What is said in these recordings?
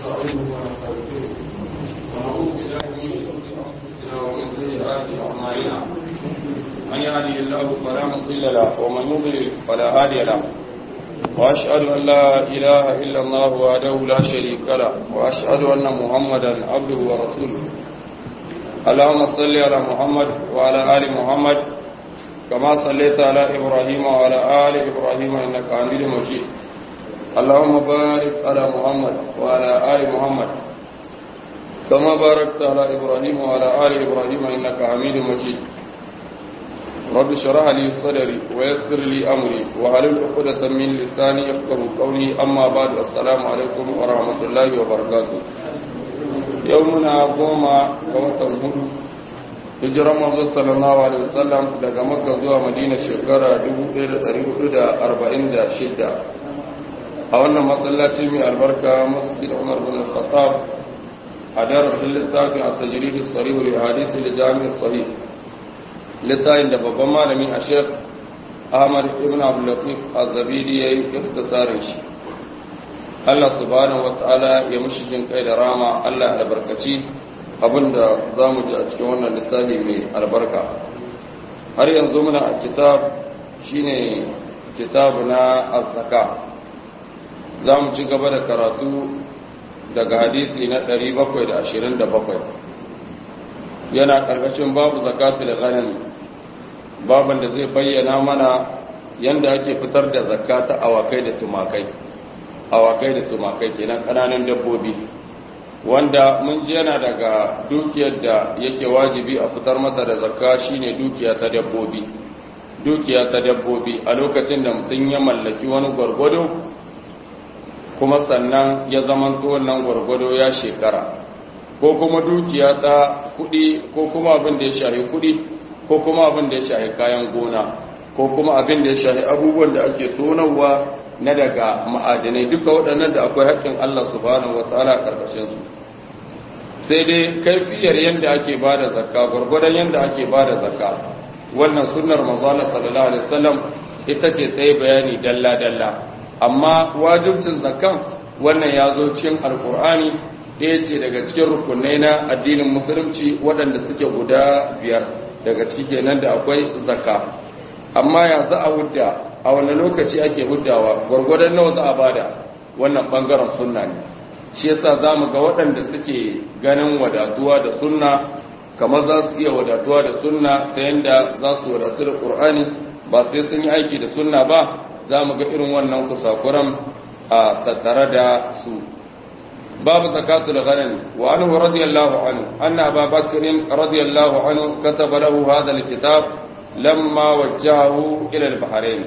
ونستعينه ونستغفره ونعوذ بالله من شرور انفسنا ومن سيئات اعمالنا من يهده الله فلا مضل له ومن يضلل فلا هادي له واشهد ان لا اله الا الله وحده لا شريك له واشهد ان محمدا عبده ورسوله اللهم صل على محمد وعلى ال محمد كما صليت على ابراهيم وعلى ال ابراهيم انك حميد مجيد اللهم بارك على محمد وعلى آل محمد كما باركت على إبراهيم وعلى آل إبراهيم إنك حميد مجيد رب اشرح لي صدري ويسر لي أمري وحلل عقدة من لساني يفقهوا قولي أما بعد السلام عليكم ورحمة الله وبركاته يومنا قوم قوة هدو hijiran manzo sallallahu alaihi wasallam daga makka zuwa madina shekara 1446 a wannan masallaci mai albarka masjid Umar bin Khattab a darasin littafin a tajridu sarihu li hadisi li jami'in sahih littafin da babban malami a Sheikh Ahmad ibn Abdul Latif Az-Zabidi yayi ikhtisarin shi Allah subhanahu wataala ya mushi jin kai da rama Allah ya albarkaci abinda zamu ji a cikin wannan littafi mai albarka har yanzu muna a kitab shine kitabu na az-zakat za mu ci gaba da karatu daga hadisi na 727 yana ƙarƙashin babu zakatu da ghanami baban da zai bayyana mana yanda ake fitar da zakata awakai da tumakai awakai da tumakai kenan ƙananan dabbobi wanda mun ji yana daga dukiyar da yake wajibi a fitar mata da zakka shine dukiya ta dabbobi dukiya ta dabbobi a lokacin da mutum ya mallaki wani gwargwado kuma sannan ya zamanto wannan gwargwado ya shekara ko kuma dukiya ta kudi ko kuma abin da ya shahi kudi ko kuma abin da ya shahi kayan gona ko kuma abin da ya shahi abubuwan da ake tonarwa na daga ma'adinai duka waɗannan da akwai haƙƙin Allah subhanahu wataala a ƙarƙashin su sai dai kaifiyar yadda ake ba da zakka gwargwadon yadda ake ba da zakka wannan sunnar manzo sallallahu alaihi wasallam ita ce ta yi bayani dalla dalla amma wajibcin zakan wannan ya zo cikin alkur'ani ɗaya ce daga cikin rukunai na addinin musulunci waɗanda suke guda biyar daga ciki kenan da akwai zakka amma ya za a hudda a wani lokaci ake huddawa gwargwadon nawa za a bada wannan ɓangaren sunna ne shi yasa za mu ga waɗanda suke ganin wadatuwa da sunna kamar za su iya wadatuwa da sunna ta yadda za su wadatu da ƙur'ani ba sai sun yi aiki da sunna ba za mu ga irin wannan kusakuran a tattare da su babu zakatul ghanam wa anhu radiyallahu anhu anna Abu Bakr radiyallahu anhu kataba lahu hadha alkitab lamma wajjahu ila al-Bahrain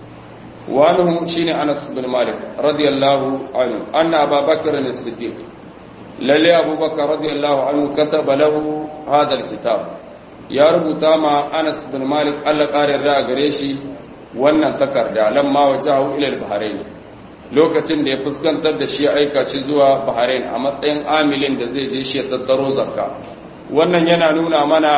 wa anhu shine Anas bin Malik radiyallahu anhu anna Abu Bakr as-Siddiq lalle Abu Bakr radiyallahu anhu kataba lahu hadha alkitab ya rubuta ma Anas bin Malik Allah kare da gare shi wannan takarda lamma wajahu ila al-Bahrain lokacin da ya fuskantar da shi aika shi zuwa Bahrain a matsayin amilin da zai je shi ya tattaro zakka wannan yana nuna mana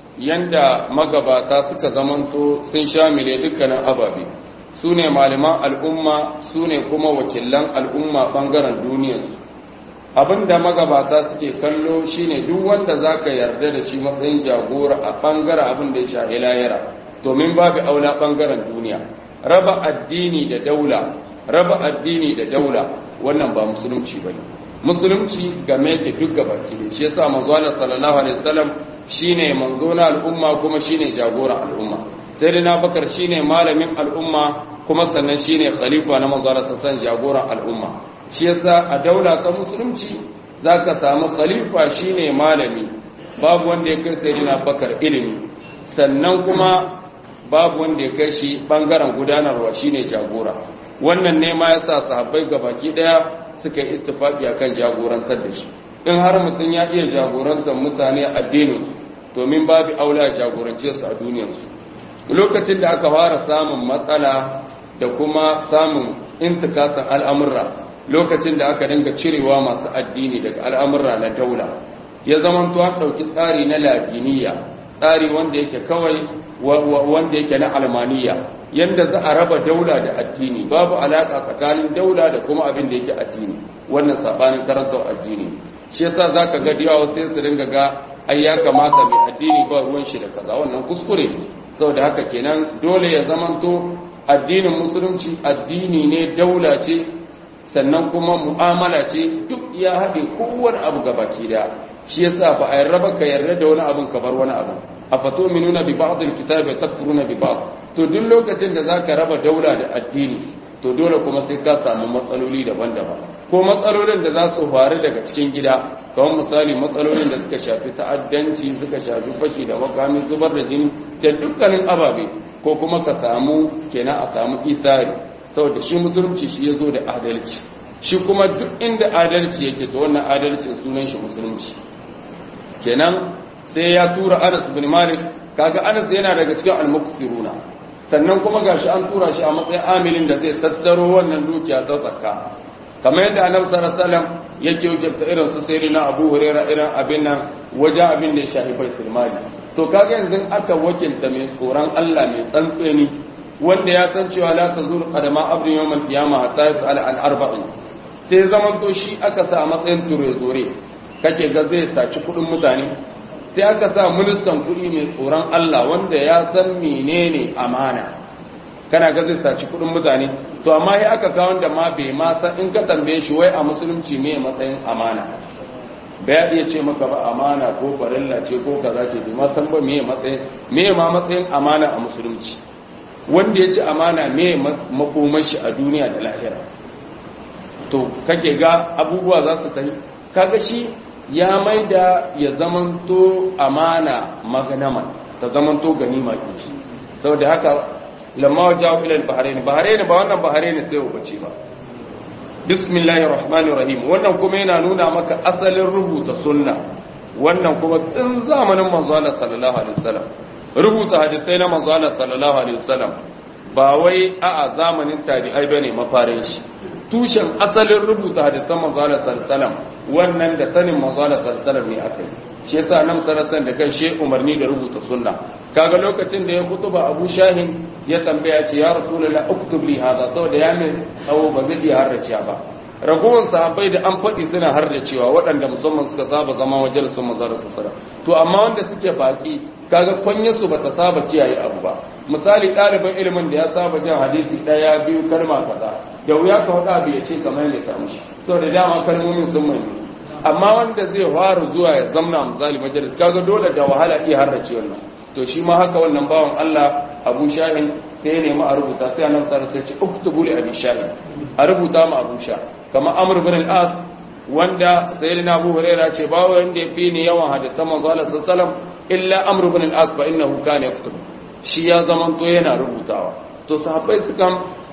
yanda magabata suka zamanto sun shamile dukkanin ababe su ne malaman al'umma su ne kuma wakilan al'umma bangaren duniyarsu abinda magabata suke kallo shine duk wanda zaka yarda da shi matsayin jagora a bangaren abin da ya shahi layara domin babu aula bangaren duniya raba addini da daula raba addini da daula wannan ba musulunci bane musulunci game yake duk gabaki ne shi yasa manzo Allah sallallahu alaihi wasallam shine manzo na al'umma kuma shine jagora al'umma sai dai Bakar shine malamin al'umma kuma sannan shine khalifa na manzo Allah sallallahu jagoran al'umma shi yasa a daula ta musulunci zaka samu khalifa shine malami babu wanda ya kai sayyidina Bakar ilimi sannan kuma babu wanda ya kai shi bangaren gudanarwa shine jagora wannan ne ma yasa sahabbai gabaki daya suka yi ittifaki akan jagorantar da shi in har mutum ya iya jagorantar mutane a addinin su domin babu aula jagorance su a duniyar su lokacin da aka fara samun matsala da kuma samun intikasan al'amurra lokacin da aka dinga cirewa masu addini daga al'amurra na daula ya zama to an ɗauki tsari na latiniya tsari wanda yake kawai wanda yake na almaniya yanda za a raba daula da addini babu alaka tsakanin daula da kuma abin da yake addini wannan sabanin karantar addini shi yasa zaka ga diyawa sai su dinga ga ai ya kamata mai addini ba ruwan shi da kaza wannan kuskure saboda haka kenan dole ya zamanto addinin musulunci addini ne daula ce sannan kuma mu'amala ce duk ya haɗe kowane abu gabaki da shi yasa ba a yarda ka yarda da wani abin ka bar wani abu afatu'minuna bi ba'd al-kitabi takfuruna bi ba'd to duk lokacin da zaka raba daula da addini to dole kuma sai ka samu matsaloli daban-daban ko matsalolin da za su faru daga cikin gida kamar misali matsalolin da suka shafi ta'addanci suka shafi fashi da makami zubar da jini da dukkanin ababe ko kuma ka samu kenan a samu isari saboda shi musulunci shi ya zo da adalci shi kuma duk inda adalci yake to wannan adalcin sunan shi musulunci kenan sai ya tura Anas bin Malik kaga Anas yana daga cikin al-muqsiruna sannan kuma gashi an tura shi a matsayin amilin da zai tattaro wannan dukiya ta zakka kamar yadda Annabi sallallahu alaihi wasallam yake wajabta irin su sai na Abu Hurairah irin abin nan waje abin da ya shafi baitul mali to kaga yanzu aka wakilta mai tsoron Allah mai tsantseni wanda ya san cewa la tazur qadama abdin yawmal qiyamah hatta yas'al an arba'in sai zaman to shi aka sa a matsayin ture-zore kake ga zai saci kudin mutane sai aka sa ministan kudi mai tsoron Allah wanda ya san menene amana kana ga zai saci kudin mutane to amma sai aka kawo wanda ma bai ma san in ka tambaye shi wai a musulunci me matsayin amana bai iya ce maka ba amana ko farilla ce ko kaza ce bai ma san ba me matsayin me ma matsayin amana a musulunci wanda ya ci amana me makomar shi a duniya da lahira to kake ga abubuwa za su tafi kaga shi ya maida ya zamanto amana maganama ta zamanto ganima kici saboda haka lamma wajahu ila al-bahrain bahrain ba wannan bahrain sai ubace ba bismillahir rahmanir rahim wannan kuma yana nuna maka asalin rubuta sunna wannan kuma tun zamanin manzo Allah sallallahu alaihi wasallam rubuta hadisai na manzo Allah sallallahu alaihi wasallam ba wai a'a zamanin tabi'ai bane mafarin shi tushen asalin rubuta hadisan manzo Allah sallallahu alaihi wasallam wannan da sanin manzo Allah sallallahu alaihi wasallam ne akai shi yasa nan sarasan da kan shi umarni da rubuta sunna kaga lokacin da ya kutuba Abu Shahin ya tambaya ce ya rasulullah uktub li hada saboda ya min tsawo ba zai iya harrace ba ragowar sahabbai da an faɗi suna harracewa waɗanda musamman suka saba zama majalisun manzo Allah sallallahu alaihi wasallam to amma wanda suke baki kaga kwanyarsu ba ta saba kiyaye abu ba misali ɗaliban ilimin da ya saba jin hadisi ɗaya biyu kalma kaza da wuya ka faɗa abu ya ce kamar yadda ka mushi so da dama kalmomin sun mai amma wanda zai fara zuwa ya zamna misali majalis kaga dole da wahala iya harrace wannan to shi ma haka wannan bawan Allah Abu Shahin sai ya nemi a rubuta sai annabi sallallahu alaihi wasallam ya ce uktubu li Abi Shahin a rubuta ma Abu Shah kamar Amr bin al-As wanda sayyidina Abu Hurairah ce ba wanda ya fi ni yawan hadisan manzo Allah sallallahu alaihi wasallam illa Amr bin al-As fa innahu kana yaktubu shi ya zamanto yana rubutawa to sahabbai sukan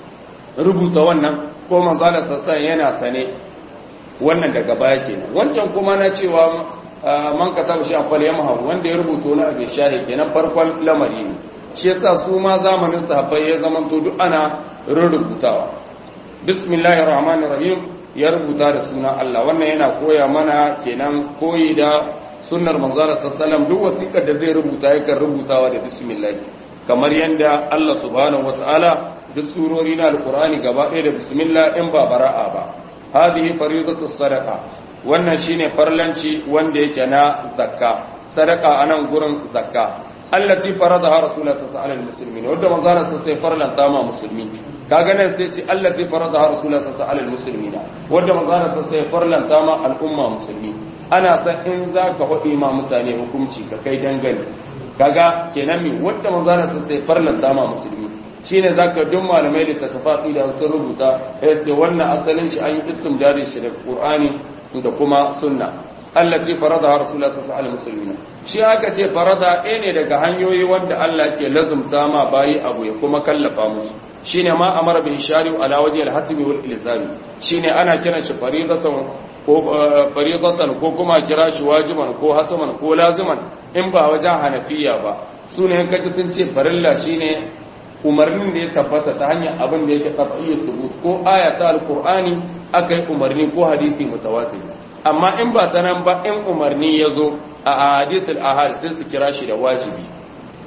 rubuta wannan ko manzala sassan yana sane wannan daga baya kenan wancan kuma na cewa man ka taɓa shi a kwal yamma wanda ya rubuta na abin shahi kenan farkon lamari ne shi yasa su ma zamanin sahabbai ya zamanto duk ana rubutawa bismillahir rahmanir rahim ya rubuta da sunan Allah wannan yana koya mana kenan koyi da sunnar manzara sallallahu duk wasiƙar da zai rubuta yakan rubutawa da bismillah kamar yadda Allah subhanahu wataala duk surori na alqur'ani gaba ɗaya da bismillah in ba bara'a ba hadhihi faridatu sadaqa wannan shine farlanci wanda yake na zakka sadaqa anan gurin zakka allati faradaha rasulullah sallallahu alaihi wasallam wanda manzara sai farlanta ma musulmi kaga nan sai ce allati faradaha rasulullah sallallahu alaihi wasallam wanda manzara sai farlanta ma al'umma musulmi ana san in za ka faɗi ma mutane hukunci ka kai dangane kaga kenan mi wanda manzana sun sai farlanta ma musulmi shine zaka duk malamai da ta tafaɗi da sun rubuta yace wannan asalin shi an yi istimdadi shi da qur'ani da kuma sunna allati faradaha rasulullah sallallahu alaihi wasallam shi aka ce farada ɗaya ne daga hanyoyi wanda Allah ke lazumta ma bayi abu ya kuma kallafa musu shine ma amara bi ishari ala wajhi al-hasbi wal ilzami shine ana kiran shi faridatan ko fariqatan ko kuma kira shi wajiban ko hataman ko laziman in ba wajen hanafiya ba sune kaji sun ce farilla shine umarnin da ya tabbata ta hanyar abin da yake qat'iyyus subut ko aya ta alqur'ani akai umarni ko hadisi mutawatir amma in ba ta nan ba in umarni yazo a hadithul ahad sai su kira shi da wajibi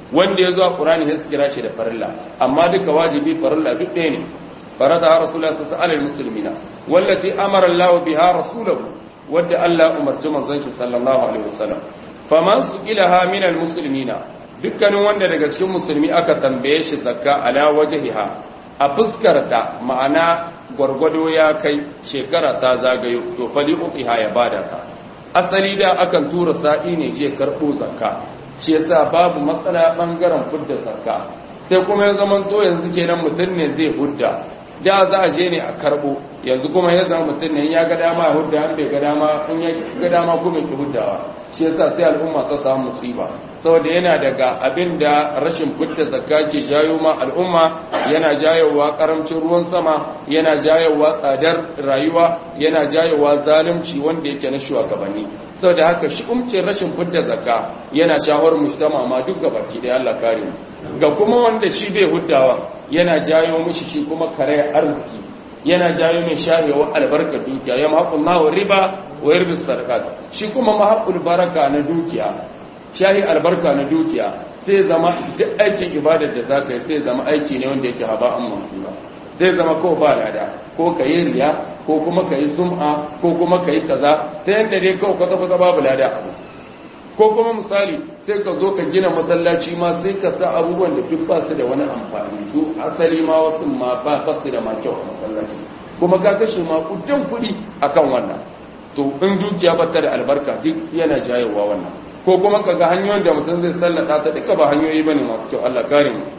wanda ya zo a qur'ani sai su kira shi da farilla amma duka wajibi farilla duk ɗaya ne farada rasulullah sallallahu alaihi muslimina wallati amara Allah biha rasulahu wadda Allah umarci manzon shi sallallahu alaihi wasallam faman su'ilaha min almuslimina dukkanin wanda daga cikin musulmi aka tambaye shi zakka ala wajhiha a fuskarta ma'ana gwargwado ya kai shekara ta zagayo to fali uqiha ya bada ta asali da akan tura sa'i ne je karbo zakka shi yasa babu matsala bangaren fudda zakka sai kuma ya zaman to yanzu kenan mutum ne zai hudda da za a je ne a karbo yanzu kuma ya zama mutum ne ya ga dama ya hudda an bai ga dama in ya ga dama kuma ki huddawa shi yasa sai al'umma ta samu musiba saboda yana daga abin da rashin fitta zakka ke jayo ma al'umma yana jayowa karamcin ruwan sama yana jayowa tsadar rayuwa yana jayowa zalunci wanda yake na shugabanni saboda haka shi umcin rashin fitta zakka yana shawar mujtama ma duk gabaki da Allah kare mu ga kuma wanda shi bai huddawa yana jayo mishi shi kuma kare arziki yana jayo mai shahewa albarka dukiya ya mahaƙun mawa riba wa yarbi sadaqat shi kuma mahaƙul baraka na dukiya shahi albarka na dukiya sai zama duk aikin ibadar da zaka yi sai zama aiki ne wanda yake haba'an mansura sai zama ko ba lada ko ka yi riya ko kuma ka yi sum'a ko kuma ka yi kaza ta yadda dai kawai kwata kwata babu lada abu ko kuma misali sai ka zo ka gina masallaci ma sai ka sa abubuwan da duk ba su da wani amfani su asali ma wasu ma ba su da ma kyau a masallaci kuma ka kashe ma kudan kuɗi akan wannan to in dukiya ba ta da albarka duk yana jayewa wannan ko kuma ka ga hanyoyin da mutum zai sallata ta duka ba hanyoyi bane masu kyau Allah kare mu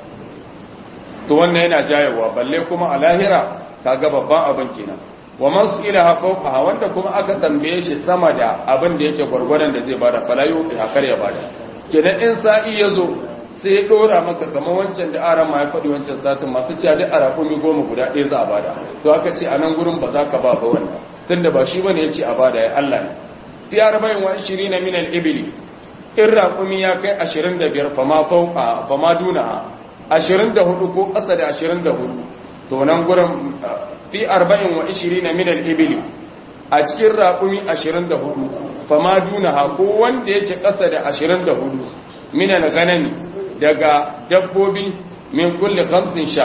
to wannan yana jayewa balle kuma a lahira kaga babban abin kenan wa man su'ila fawqa wanda kuma aka tambaye shi sama da abin da yake gwargwadon da zai bada fala yuqi hakar ya bada kenan in sa'i yazo sai ya dora maka kamar wancan da aran ma ya faɗi wancan satin masu cewa duk arakumi goma guda ɗaya za a bada to aka ce a nan gurin ba za ka ba ba wannan tunda ba shi bane yace a bada ya Allah ne fi arba'in wa 20 min al-ibli in raƙumi ya kai 25 fama fauka fama duna 24 ko ƙasa da 24 to nan gurin fi 40 wa 20 min al-ibli a cikin raƙumi 24 fama duna ko wanda yake ƙasa da 24 min al-ghanami daga dabbobi min kulli khamsin sha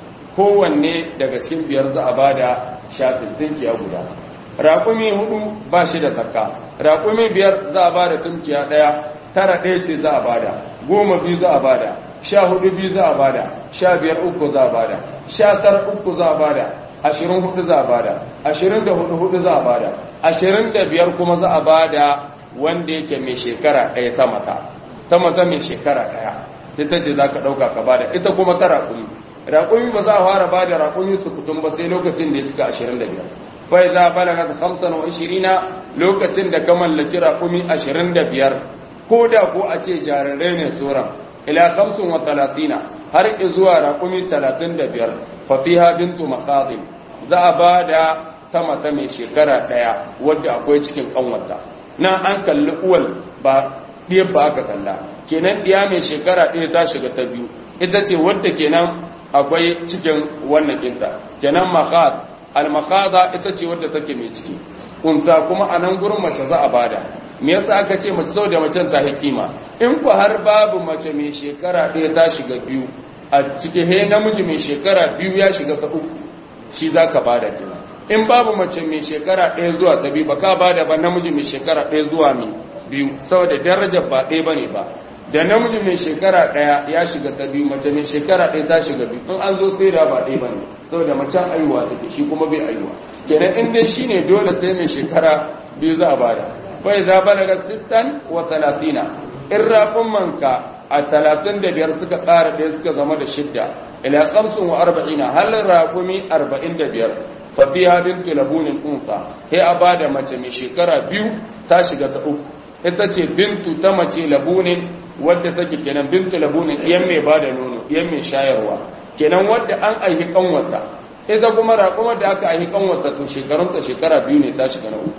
kowanne daga cikin biyar za a bada shafin tinkiya guda raƙumi hudu ba shi da zakka raƙumi biyar za a bada tunkiya ɗaya tara ɗaya ce za a bada goma biyu za a bada sha hudu biyu za a bada sha biyar uku za a bada sha tara uku za a bada ashirin hudu za a bada ashirin da hudu hudu za a bada ashirin da biyar kuma za a bada wanda yake mai shekara ɗaya ta mata ta mata mai shekara ɗaya ita ce za ka ɗauka ka bada ita kuma ta raƙumi raƙumi ba za a fara bada raƙumi su kutum ba sai lokacin da ya cika ashirin da biyar fai za balaga hamsin wa ishirina lokacin da ka mallaki raƙumi ashirin da biyar ko da ko a ce jarirai ne tsoron ila hamsin wa talatina har zuwa raƙumi talatin da biyar fafiha bintu makazin za a ba da ta mata mai shekara ɗaya wadda akwai cikin ƙanwata nan an kalli uwal ba ɗiyar ba aka kalla kenan ɗiya mai shekara ɗaya ta shiga ta biyu ita ce wadda kenan akwai cikin wannan ƙinta kenan makaz almakhaza ita ce wadda take mai ciki unsa kuma a nan gurin mace za a bada me yasa aka ce mace saboda macen ta hikima in ku har babu mace mai shekara ɗaya ta shiga biyu a cikin he namiji mai shekara biyu ya shiga ta uku shi za ka bada kina in babu mace mai shekara ɗaya zuwa ta biyu ba ka bada ba namiji mai shekara ɗaya zuwa mai biyu saboda darajar ba ɗaya bane ba da namiji mai shekara ɗaya ya shiga ta biyu mace mai shekara ɗaya ta shiga biyu in an zo sai da ba ɗaya bane saboda macen aiwa take shi kuma bai aiwa kenan in dai shine dole sai mai shekara biyu za a bada bai za balaga sittan wa talatina in rafin manka a talatin da biyar suka ƙara ɗaya suka zama da shidda ila samsun wa arba'ina halin rafumi arba'in da biyar fafiha bintu labunin unsa sai a bada mace mai shekara biyu ta shiga ta uku ita ce bintu ta mace labunin wadda take kenan bintu labunin iyan mai bada nono iyan mai shayarwa kenan wadda an aihi kanwata ita kuma raƙumar da aka aihi kanwata to shekarunta shekara biyu ne ta shiga na uku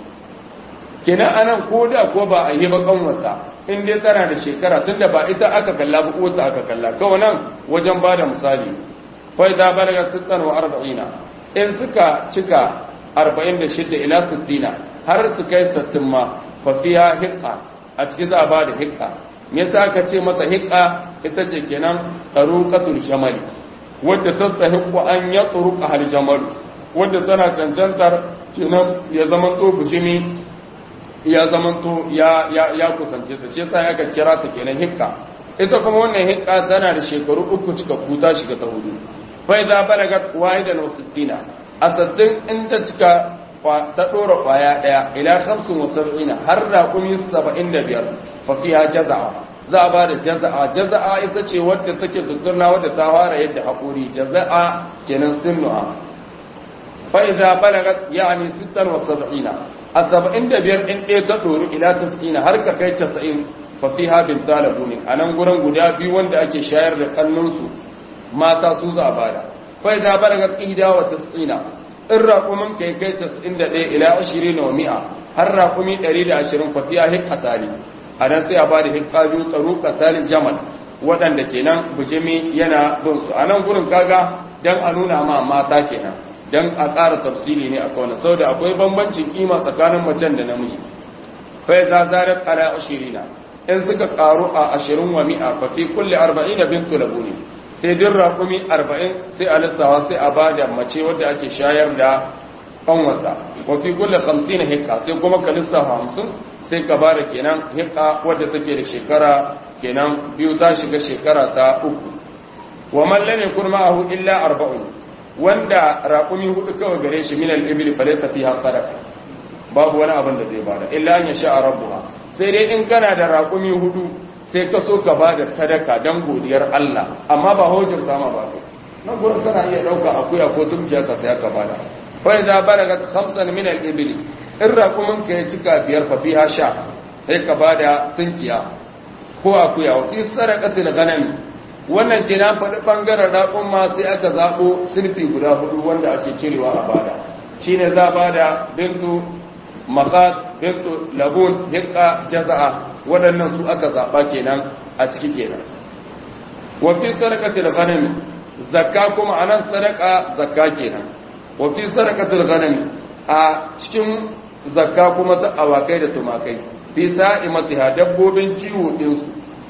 kenan anan ko da ko ba a yi ba kanwata in dai tana da shekara tunda ba ita aka kalla ba uwata aka kalla kawai nan wajen bada misali fa idza balaga 46 in suka cika 46 ila 60 har su kai 60 ma fa fiha hiqqa a cikin za a bada hiqqa me yasa aka ce masa hiqqa ita ce kenan taruqatul jamali wadda ta tsahiqu an ya turuqa hal jamal wadda tana cancantar kenan ya zaman to bujimi ya zaman to ya ya ya kusance ta ce sai aka kira ta kenan hikka ita kuma wannan hikka tana da shekaru uku cikakku ta shiga ta hudu fa idza balagat wahidan wa sittina asaddin inda cika ta dora kwaya daya ila 75 har da kumi 75 fa fiha jaza'a za a ba da jaza'a jaza'a ita ce wadda take zuzzurna wadda ta fara yadda haƙuri jaza'a kenan sinnuha fa idza balagat yani 76 a 75 in ɗaya ta ɗoru ila 90 har ka kai 90 fa fiha bin talabuni a nan gurin guda biyu wanda ake shayar da kannunsu mata su za a bada fa idza balagat ihda wa 90 in raƙumin kai kai 91 ila 20 wa mi'a har raƙumi 120 fa fiha hikasali a nan sai a ba da hikaju tsaro katalin jamal waɗanda kenan bujimi yana bin su a nan gurin kaga don a nuna ma mata kenan don a ƙara tafsiri ne a kawai sau da akwai bambancin kima tsakanin macen da namiji fai za zarar ala ashirina in suka ƙaru a ashirin wa mi'a fa fi kulle arba'in bintu labuni sai din raƙumi arba'in sai a lissawa sai a ba da mace wadda ake shayar da ƙanwata wa fi kulle hamsin hikka sai kuma ka lissafa hamsin sai ka ba da kenan hika wadda take da shekara kenan biyu ta shiga shekara ta uku wa mallan yakun ma'ahu illa arba'un wanda raƙumi hudu kawai gare shi min al-ibli fa laysa fiha sadaqa babu wani abin da zai bada illa an yasha rabbuha sai dai in kana da raƙumi hudu sai ka so ka bada sadaka dan godiyar Allah amma ba hujjar sama ba kai nan gurin kana iya dauka akuya ko tumkiya ka sai ka bada fa idza balagat khamsan min al-ibli in raƙuminka ya cika biyar fafi ha sha sai ka ba da tsinkiya ko akuya wa fi sadaqatil ghanami wannan ke na faɗi ɓangaren raƙun ma sai aka zaɓo sinfi guda hudu wanda ake cirewa a bada shine za ba da bintu makad bintu labun hikka jaza'a waɗannan su aka zaɓa kenan a ciki kenan wa fi sadaqatil ghanami zakka kuma anan sadaqa zakka kenan wa fi sadaqatil ghanami a cikin zakka kuma ta awakai da tumakai fi sa'imatiha dabbobin ciwo ɗinsu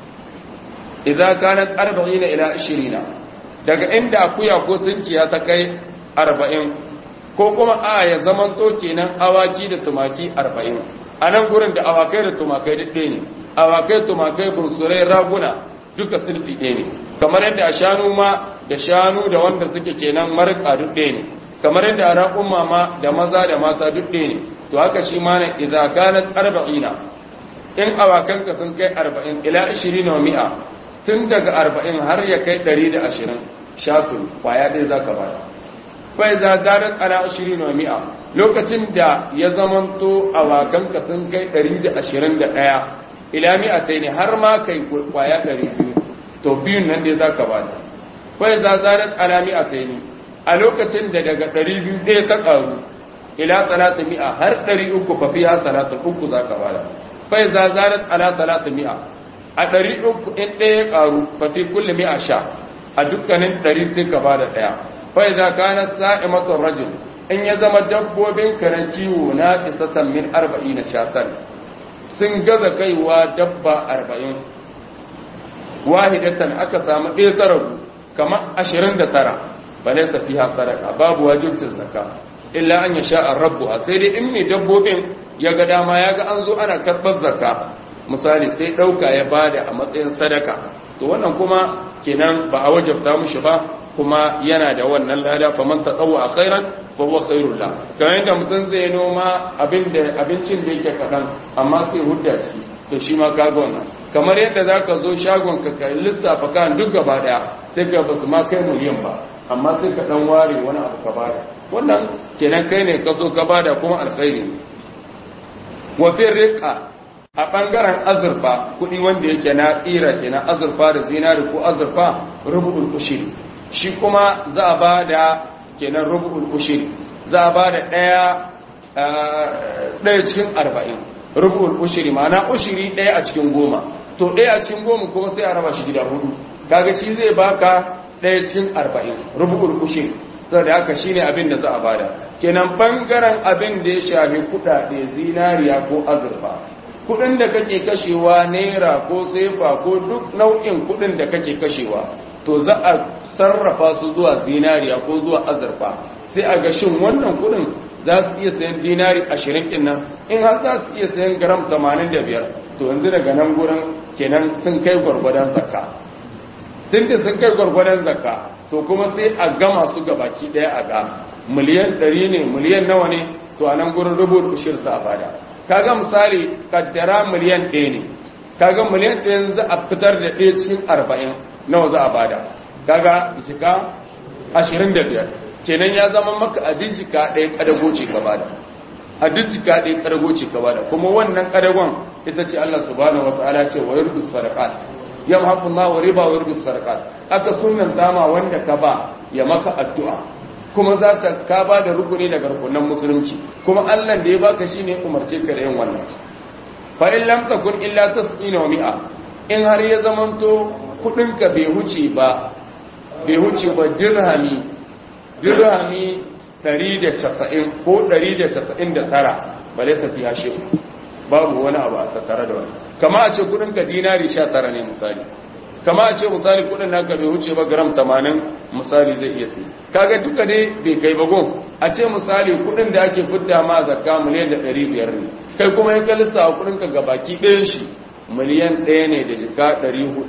idan kanat 40 ila 20 daga inda akuya ko tunkiya ta kai 40 ko kuma a ya zaman to kenan awaki da tumaki 40 a nan gurin da awakai da tumakai duk ɗaya ne awakai tumakai bunsurai raguna duka sulfi ɗaya ne kamar yadda a shanu ma da shanu da wanda suke kenan marka duk ɗaya ne kamar yadda a raƙun mama da maza da mata duk ɗaya ne to haka shi ma ne idza kanat arba'ina in awakanka sun kai arba'in ila ashirin wa mi'a tun daga arba'in har ya kai ɗari da ashirin shafin kwaya ɗaya za ka bada bai za zarar ala ashirin wa mi'a lokacin da ya zamanto awakanka sun kai ɗari da ashirin da ɗaya ila mi'a ta ne har ma kai kwaya ɗari biyu to biyun nan dai za ka bada bai za zarar ala mi'a ta ne a lokacin da daga ɗari biyu ɗaya ta ƙaru ila talata mi'a har ɗari uku fa fiha talata uku za ka bada fai za zarat ala talata mi'a a ɗari uku in ɗaya ya ƙaru fa fi kulle mi'a sha a dukkanin ɗari sai ka bada ɗaya fai za kana sa'imatun rajul in ya zama dabbobin ka na ciwo na kisatan min arba'i na shatan sun gaza kaiwa dabba arba'in wahidatan aka samu ɗaya ta ragu kamar ashirin da tara ba laisa fiha sadaka babu wajibcin zakka illa an ya sha rabbu sai dai in mai dabbobin ya ga dama ya ga an zo ana karɓar zakka misali sai ɗauka ya bada a matsayin sadaka to wannan kuma kenan ba a wajabta mushi ba kuma yana da wannan lada fa man tatawwa a khairan fa huwa khairul la kamar yadda mutum zai noma abin da abincin da yake kaɗan amma sai hudda ciki to shi ma kaga wannan kamar yadda zaka zo shagon ka lissafa kan duk gaba daya sai ka basu ma kai miliyan ba amma sai ka dan ware wani abu ka bada wannan kenan kai ne ka so ka bada kuma alkhairi ne wa fi riqa a bangaren azurfa kudi wanda yake na tsira kenan azurfa da zinari ko azurfa rubu'ul ushiri shi kuma za a bada kenan rubu'ul ushiri za a bada daya daya cikin arba'in rubu'ul ushiri ma'ana ushiri daya a cikin goma to daya a cikin goma kuma sai a raba shi gida hudu kaga shi zai baka ɗaya cikin arba'in rubukul kushe saboda haka shine abin da za a bada kenan bangaren abin da ya shafi kuɗaɗe zinariya ko azurfa kudin da kake kashewa naira ko sefa ko duk nau'in kudin da kake kashewa to za a sarrafa su zuwa zinariya ko zuwa azurfa sai a ga shin wannan kudin za su iya sayan dinari ashirin ɗin nan in har za su iya sayan gram tamanin da biyar to yanzu daga nan gurin kenan sun kai gwargwadon zakka tun da sun kai gwargwadon zakka to kuma sai a gama su ga baki ɗaya a ga miliyan ɗari ne miliyan nawa ne to a nan gurin rubu ushir za a bada kaga misali kaddara miliyan ɗaya ne kaga miliyan ɗaya za a fitar da ɗaya cikin arba'in nawa za a bada kaga jika ashirin da biyar kenan ya zama maka a jika ɗaya ƙadago ce ka bada a jika ɗaya ƙadago ce ka bada kuma wannan ƙadagon ita ce Allah subhanahu wa ta'ala ce wa yurdu sadaqat yamhaqu Allah wa riba wa yurdu sadaqat aka sunnan dama wanda ka ba ya maka addu'a kuma za ta ka ba da rukuni daga rukunan musulunci kuma Allah da ya baka shine umarce ka da yin wannan fa in lam takun illa tasqina wa mi'a in har ya zamanto kudin ka bai huce ba bai huce ba dirhami dirhami 190 ko 199 bale sa fiya shi babu wani abu a tattare da wani kama a ce kudin ka dinari 19 ne misali kama a ce misali kudin naka bai wuce ba gram 80 misali zai iya sai kaga duka dai bai kai bagon a ce misali kudin da ake fidda ma zakka miliyan da 500 ne kai kuma ya kalisa a kudin ka gabaki ɗayan shi miliyan ɗaya ne da jika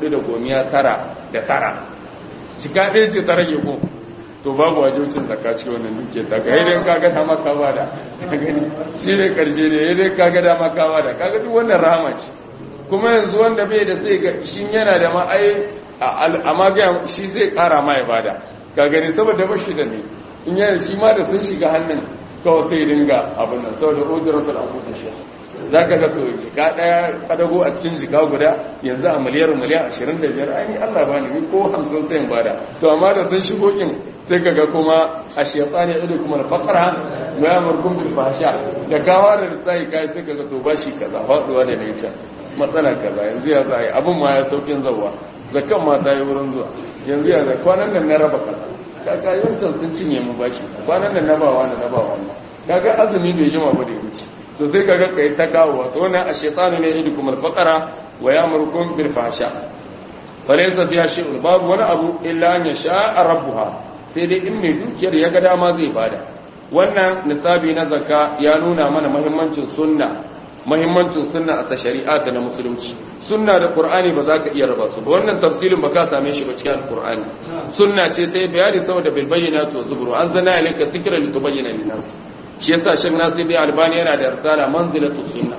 499 da tara jika ɗaya ce ta rage ko to babu wajibcin zakka cikin wannan duke ta ga idan kaga dama ka bada gani shi ne karshe ne idan kaga dama ka bada kaga duk wannan rahama ce kuma yanzu wanda bai da sai ga shi yana da ma ai amma ga shi zai kara ma ya bada ka gani saboda ba shi da ne in yana shi ma da sun shiga hannun kawai sai dinga abin nan saboda ujratul anfusa shi za ka ga to jika daya kadago a cikin jika guda yanzu a miliyar miliyan 25 ai Allah ba ni ko 50 sai in bada to amma da sun shigo kin sai kaga kuma a shaytani ido kuma na fakara wa yamurkum bil fahsha da kawa da sai kai sai kaga to bashi kaza faduwa da ne can matsala kaza yanzu ya zai abin ma ya saukin zawa zakan ma ta yi wurin zuwa yanzu ya zai kwanan nan na raba kaza kaga yancan sun cinye mu bashi kwanan nan na ba wani na ba wani kaga azumi bai jima ba da ya wuce to sai kaga kai ta kawo wato wannan a shaytanu ne idukum al-faqara wa ya'murukum bil fahsha falaysa fiha shay'un babu wani abu illa an yasha rabbuha sai dai in mai dukiyar ya ga dama zai bada wannan nisabi na zakka ya nuna mana muhimmancin sunna muhimmancin sunna a shari'a ta na musulunci sunna da qur'ani ba za ka iya raba su ba wannan tafsirin ba ka same shi ba cikin alqur'ani sunna ce ta yi bayani saboda bil bayyinati wa zubur anzalna ilayka dhikra litubayyana lin-nas shi yasa shan nasiri albani yana da risala manzilatu sunna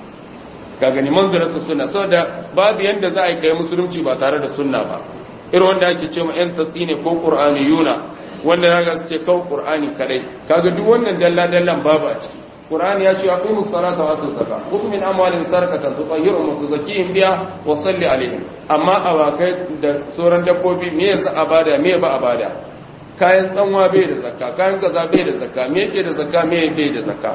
ka gani manzilatu sunna saboda babu yanda za a yi kai musulunci ba tare da sunna ba irin wanda ake ce ma yan tasine ko qur'aniyuna wanda zaka su ce kawai qur'ani kadai kaga duk wannan dalla dallan babu a ciki qur'ani ya ce aqimus salata wa atuz zakat khudh min amwalihim sadaqatan tutahhiruhum wa tuzakkihim biha wa salli alaihim amma awakai da sauran dabbobi me yanzu abada me ba abada kayan tsanwa bai da zakka kayan kaza bai da zakka me yake da zakka me bai da zakka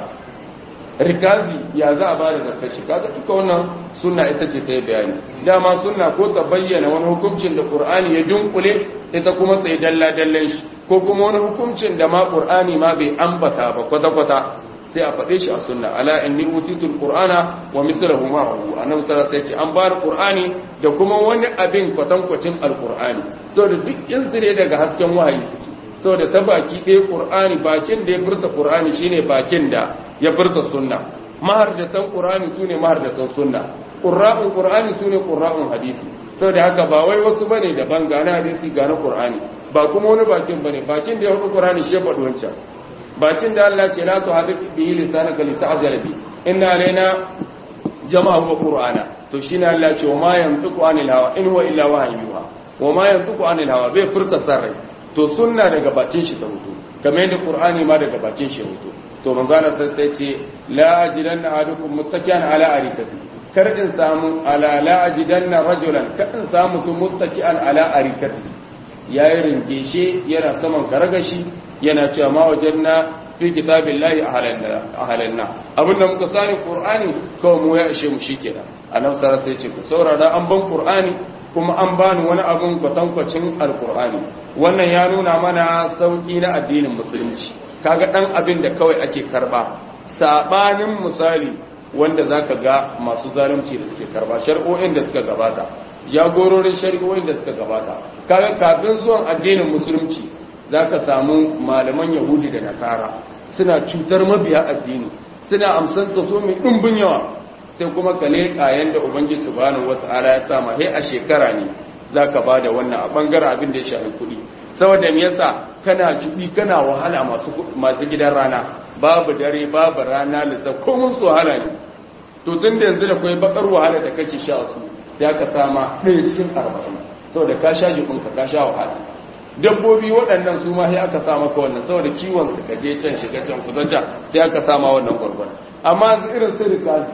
rikazi ya za a ba da zakka shi kaga duka wannan sunna ita ce ta yi bayani dama sunna ko ta bayyana wani hukuncin da qur'ani ya dunkule ita kuma tsaye dalla dallan shi ko kuma wani hukuncin da ma qur'ani ma bai ambata ba kwata kwata sai a faɗe shi a sunna ala inni utitul qur'ana wa mithluhu ma'ahu annabi sallallahu alaihi wasallam an bar qur'ani da kuma wani abin kwatankwacin alqur'ani saboda duk in ne daga hasken wahayi suke saboda ta baki ɗaya ƙur'ani bakin da ya furta ƙur'ani shine bakin da ya furta sunna mahardatan ƙur'ani su ne mahardatan sunna ƙurra'un ƙur'ani su ne ƙurra'un hadisi saboda haka ba wai wasu bane daban gane hadisi gane ƙur'ani ba kuma wani bakin bane bakin da ya hudu ƙur'ani shi ya faɗi wancan bakin da Allah ce la tu hadik bihi lisanaka li ta'jala bi inna alaina jama'a wa qur'ana to shine Allah ce wa ma yantiqu anil hawa in huwa illa wahyun yuha wa ma yantiqu anil hawa bai furta sarrai to sunna daga bakin shi ta hutu kamar yadda qur'ani ma daga bakin shi hutu to manzana sai sai ce la ajidanna ahadukum muttaki'an ala arikati kar in samu ala la ajidanna rajulan kar in samu mutum muttaki'an ala arikati yayi ringeshe yana saman karagashi yana cewa ma wajanna fi kitabillahi ahalanna abinda muka sani qur'ani kawai mu ya ishe mu shikenan annabi sallallahu alaihi wasallam sai ce ku saurara an ban qur'ani kuma an bani wani abun kwatankwacin alkur'ani wannan ya nuna mana sauƙi na addinin musulunci kaga ɗan abin da kawai ake karɓa saɓanin misali wanda zaka ga masu zalunci da suke karba shari'o'in da suka gabata jagororin shari'o'in da suka gabata kaga kafin zuwan addinin musulunci zaka samu malaman yahudi da nasara suna cutar mabiya addini suna amsan kaso mai ɗumbin yawa sai kuma ka leƙa yanda ubangiji subhanahu wata'ala ya sama he a shekara ne zaka bada wannan a bangaren abin da ya shafi kuɗi saboda me yasa kana jubi kana wahala masu masu gidan rana babu dare babu rana lissa ko mun su wahala ne to tun da yanzu da kai bakar wahala da kake sha su sai ka sama ɗaya cikin arba'in saboda ka sha jikinka ka sha wahala dabbobi waɗannan su ma sai aka sa maka wannan saboda kiwon su kaje can shiga can kusa can sai aka sama wannan gwargwar amma irin su rikazi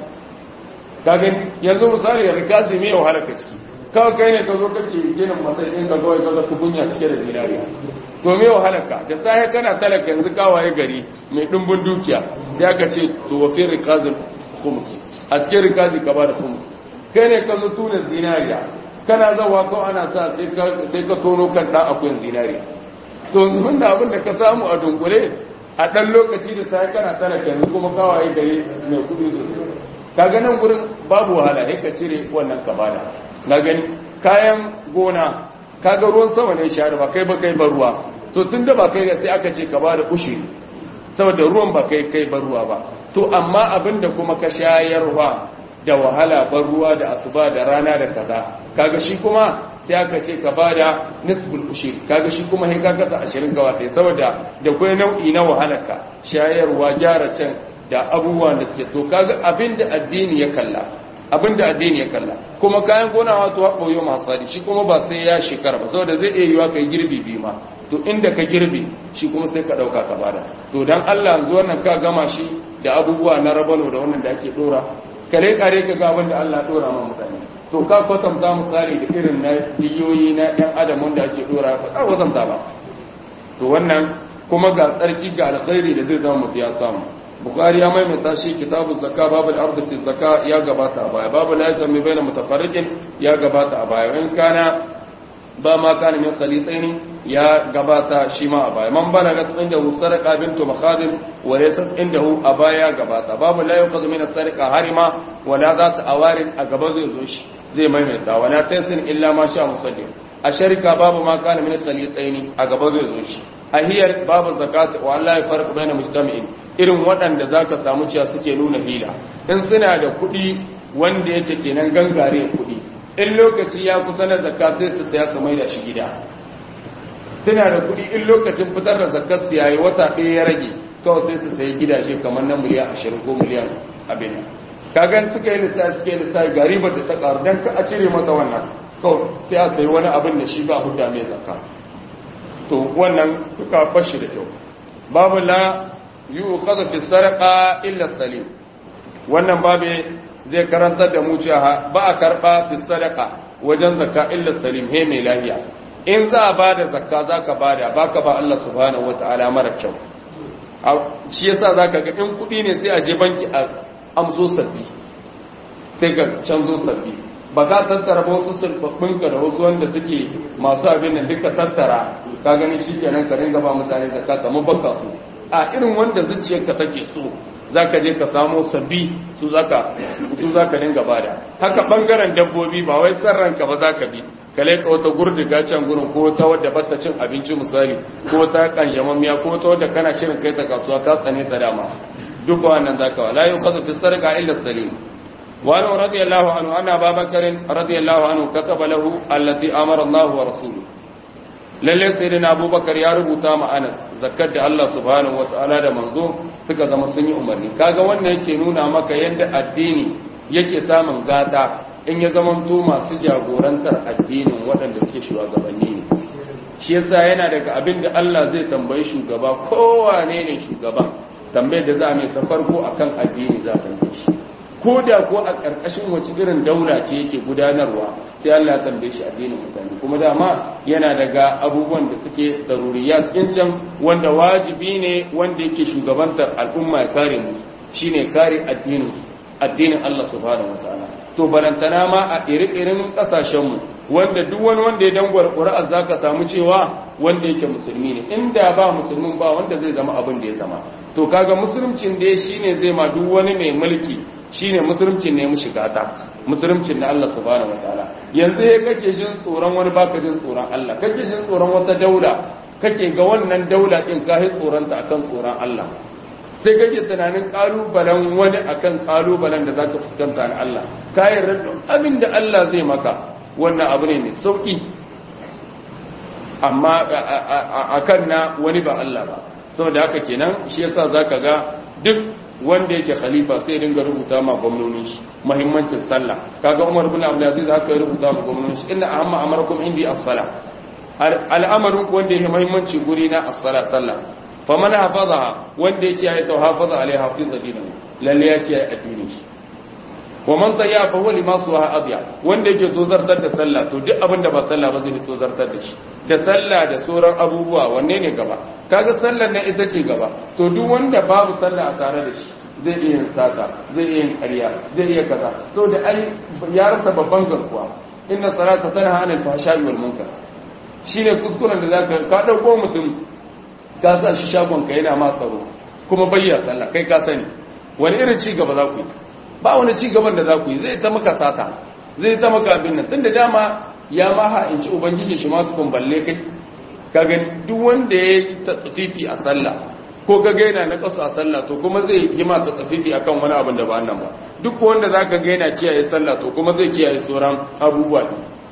ka gani yanzu misali rikazi mai wahala ka ciki kawai kai ne ka zo kake ginin masai ɗin ka kawai kaga tukunya cike da zinariya to me wahalarka da safe kana talaka yanzu kawaye gari mai ɗumbin dukiya sai aka ce to wa fi rikazin khums a cikin rikazi ka ba da khums kai ne ka zo tuna zinariya kana zawa ko ana sa sai ka tono kan ɗan akuyan zinariya to yanzu da abin da ka samu a dunkule a ɗan lokaci da sai kana talaka yanzu kuma kawaye gari mai kuɗi sosai ka ganin gurin babu wahala sai ka cire wannan ka bada na gani kayan gona kaga ruwan sama ne share ba kai ba kai ba ruwa to tun da ba kai sai aka ce ka ba da ushiri saboda ruwan ba kai kai ba ruwa ba to amma abinda kuma ka shayarwa da wahala ban ruwa da asuba da rana da kaza kaga shi kuma sai aka ce ka ba da nisbul ushiri kaga shi kuma sai ka kasa ashirin ga wata saboda da kwai nau'i na wahalarka shayarwa gyara can da abubuwan da suke to kaga abinda addini ya kalla abinda addini ya kalla kuma kayan gona wato haɓo yau masari shi kuma ba sai ya shekara ba saboda zai iya yiwa kai girbi bi ma to inda ka girbi shi kuma sai ka ɗauka ka bada to dan Allah yanzu wannan ka gama shi da abubuwa na rabano da wannan da ake ɗora kare kare ka ga abin da Allah ɗora ma mutane to ka kwatanta misali da irin na diyoyi na ɗan adam wanda ake ɗora ba ka kwatanta ba to wannan kuma ga tsarki ga alkhairi da zai zama mutu ya samu bukari ya maimaita shi kitabun zakka babu al-ardu fi zakka ya gabata a baya babu la yazmi baina mutafarriqin ya gabata a baya in kana ba ma kana min khalitaini ya gabata shi ma a baya man balagat indahu sadaqa bintu makhadim wa laysat indahu a baya gabata babu la yuqadu min as-sadaqa harima wa la zat awarin a gaba zai zo shi zai maimaita wa la tansin illa ma sha musaddiq a sharika babu ma kana min khalitaini a gaba zai zo shi a hiyar babu zakati wa Allah ya farka bayan mujtami'in irin waɗanda zaka samu cewa suke nuna hila in suna da kuɗi wanda yake kenan gangare kuɗi in lokaci ya kusa na zakka sai su saya su maida shi gida suna da kuɗi in lokacin fitar da zakkar su yayi wata ɗaya ya rage kawai sai su sayi gidaje kamar na miliyan ashirin ko miliyan abin kagan suka yi lissafi suka yi lissafi gari ba ta ƙaru don ka a cire mata wannan kawai sai a sayi wani abin da shi ba hudda mai zakka to wannan duka bashi da kyau babu la yu'khadhu fi sarqa illa salim wannan babu zai karantar da mu cewa ba a karba fi sadaqa wajen zakka illa salim he mai lafiya in za a bada zakka zaka bada baka ba Allah subhanahu wataala mara kyau shi yasa zaka ga in kudi ne sai a je banki a amso sabbi sai ka canzo sabbi ba ka tattara ba wasu sulfafinka da wasu wanda suke masu abin nan duka tattara ka gani shi kenan ka ringa ba mutane da ka kama baka su a irin wanda zuciyarka take so za ka je ka samo sabbi su za ka dinga bada haka bangaren dabbobi ba wai ranka ba za ka bi ka laika wata gurdiga can gurin ko ta wadda ba ta cin abinci misali ko ta kanjamammiya ko ta wadda kana shirin kai ta kasuwa ka tsane ta dama duk wannan za ka wa la yuqadu fi sarqa illa salim وعنه رضي الله عنه أن أبا بكر رضي الله عنه كتب له التي أمر الله ورسوله lalle sayyidina abubakar ya rubuta ma anas zakkar da Allah subhanahu wataala da manzo suka zama sun yi umarni kaga wannan yake nuna maka yadda addini yake samun gata in ya zama to masu jagorantar addinin waɗanda suke shugabanni ne shi yasa yana daga abin da Allah zai tambayi shugaba kowane ne shugaba tambayar da za a mai ta farko akan addini za ta shi ko da ko a ƙarƙashin wace irin daula ce yake gudanarwa sai Allah ya tambaye shi addinin mutane kuma dama yana daga abubuwan da suke daruriyat can wanda wajibi ne wanda yake shugabantar al'umma ya kare mu shine kare addinin addinin Allah subhanahu wataala to barantana ma a iri-irin kasashen mu wanda duk wani wanda ya dangwar ƙuri'ar zaka samu cewa wanda yake musulmi ne inda ba musulmin ba wanda zai zama abin da ya zama to kaga musulmcin da shine zai ma duk wani mai mulki shine musulunci ne mu shiga ta musulunci na Allah subhanahu wataala yanzu ya kake jin tsoron wani baka jin tsoron Allah kake jin tsoron wata daula kake ga wannan daula din ka yi tsoron ta akan tsoron Allah sai kake tunanin kalubalen wani akan kalubalen da zaka fuskanta na Allah ka yarda abin da Allah zai maka wannan abu ne mai sauki amma akan na wani ba Allah ba saboda haka kenan shi yasa zaka ga duk wanda yake khalifa sai dinga rubuta ma gwamnoni shi muhimmancin sallah kaga Umar bin Abdul Aziz haka ya rubuta ma gwamnoni shi inna ahamma amarakum indi as-salah al'amarin wanda yake muhimmanci guri na as-salah sallah faman hafazaha wanda yake ya ta hafaza alaiha hafiza dinahu lalle yake ya addini shi wa man tayya fa huwa lima suha abya wanda yake tozartar da sallah to duk abin da ba sallah ba zai tozartar da shi da sallah da sauran abubuwa wanne ne gaba kaga sallar nan ita ce gaba to duk wanda babu sallah a tare da shi zai iya yin sata zai iya yin ƙarya zai iya kaza to da ai ya rasa babban garkuwa inna salata tanha anil fahsha'i wal munkar shine kuskuren da zaka ka dauko mutum ka sa shi shagon ka yana ma tsaro kuma bayyana sallah kai ka sani wani irin ci gaba za ku yi ba wani ci gaban da za ku yi zai ta maka sata zai ta maka abin nan tunda dama ya ma ha in ci ubangiji shi ma tukun balle kai ka gani duk wanda ya yi tafifi a sallah ko ga gaina na kasu a sallah to kuma zai yi ma tafifi akan wani abin da ba nan ba duk wanda zaka gaina kiyaye sallah to kuma zai kiyaye sauran abubuwa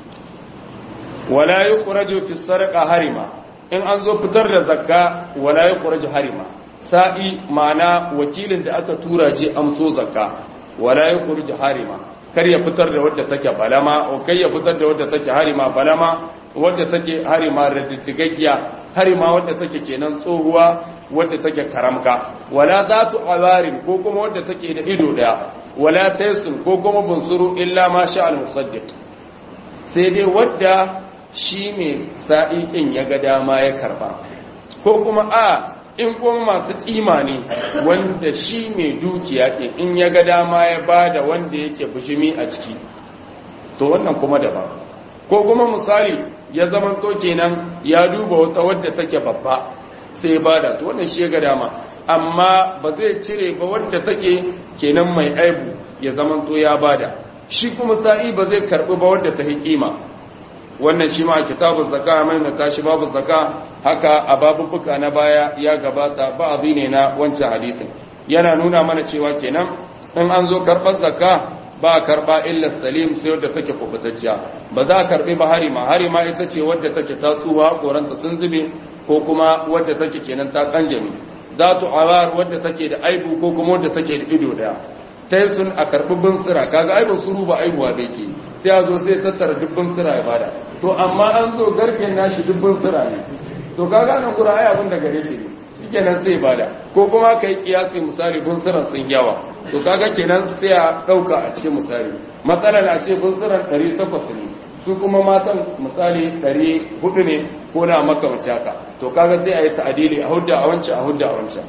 wala yukhraju fi sadaqa harima in an zo fitar da zakka wala yukhraju harima sa'i ma'ana wakilin da aka tura je amso zakka wala yukhraju harima kar ya fitar da wadda take balama o kai ya fitar da wadda take harima balama wadda take harima radiddigaggiya harima wadda take kenan tsohuwa wadda take karamka wala zatu awarin ko kuma wadda take da ido daya wala taysun ko kuma bunsuru illa ma sha al musaddiq sai dai wadda shi mai sa'iƙin ya ga dama ya karba ko kuma a in kuma masu kima ne wanda shi mai dukiya ke in ya ga dama ya ba da wanda yake bushimi a ciki to wannan kuma daban ko kuma misali ya zama to kenan ya duba wata wadda take babba sai ba da to wannan shi ya ga dama amma ba zai cire ba wadda take kenan mai aibu ya zama to ya bada shi kuma sa'i ba zai karbi ba wadda ta kima wannan shi ma a kitabun zaka mai na tashi babu zaka haka a babubuka na baya ya gabata ba abu ne na wancan hadisin yana nuna mana cewa kenan in an zo karɓar zaka ba a karɓa illa salim sai wadda take kubutacciya ba za a karɓi ba harima harima ita ce wadda take ta tsuwa koranta sun zube ko kuma wadda take kenan ta kanjami za tu awar wadda take da aibu ko kuma wadda take da ido daya ta sun a karɓi binsira kaga aibin suru ba aibuwa da yake sai a zo sai tattara dubbin sira ya bada to amma an zo garken nashi dubbin sira ne to kaga nan kura ai abin da gare shi ne shikenan sai bada ko kuma kai kiyasi misali bin siran sun yawa to kaga kenan sai a dauka a cikin misali matsalar a ce bin siran 800 ne su kuma matan misali 400 ne ko na makamanci haka to kaga sai a yi ta'adili a hudda a wancan a hudda a wancan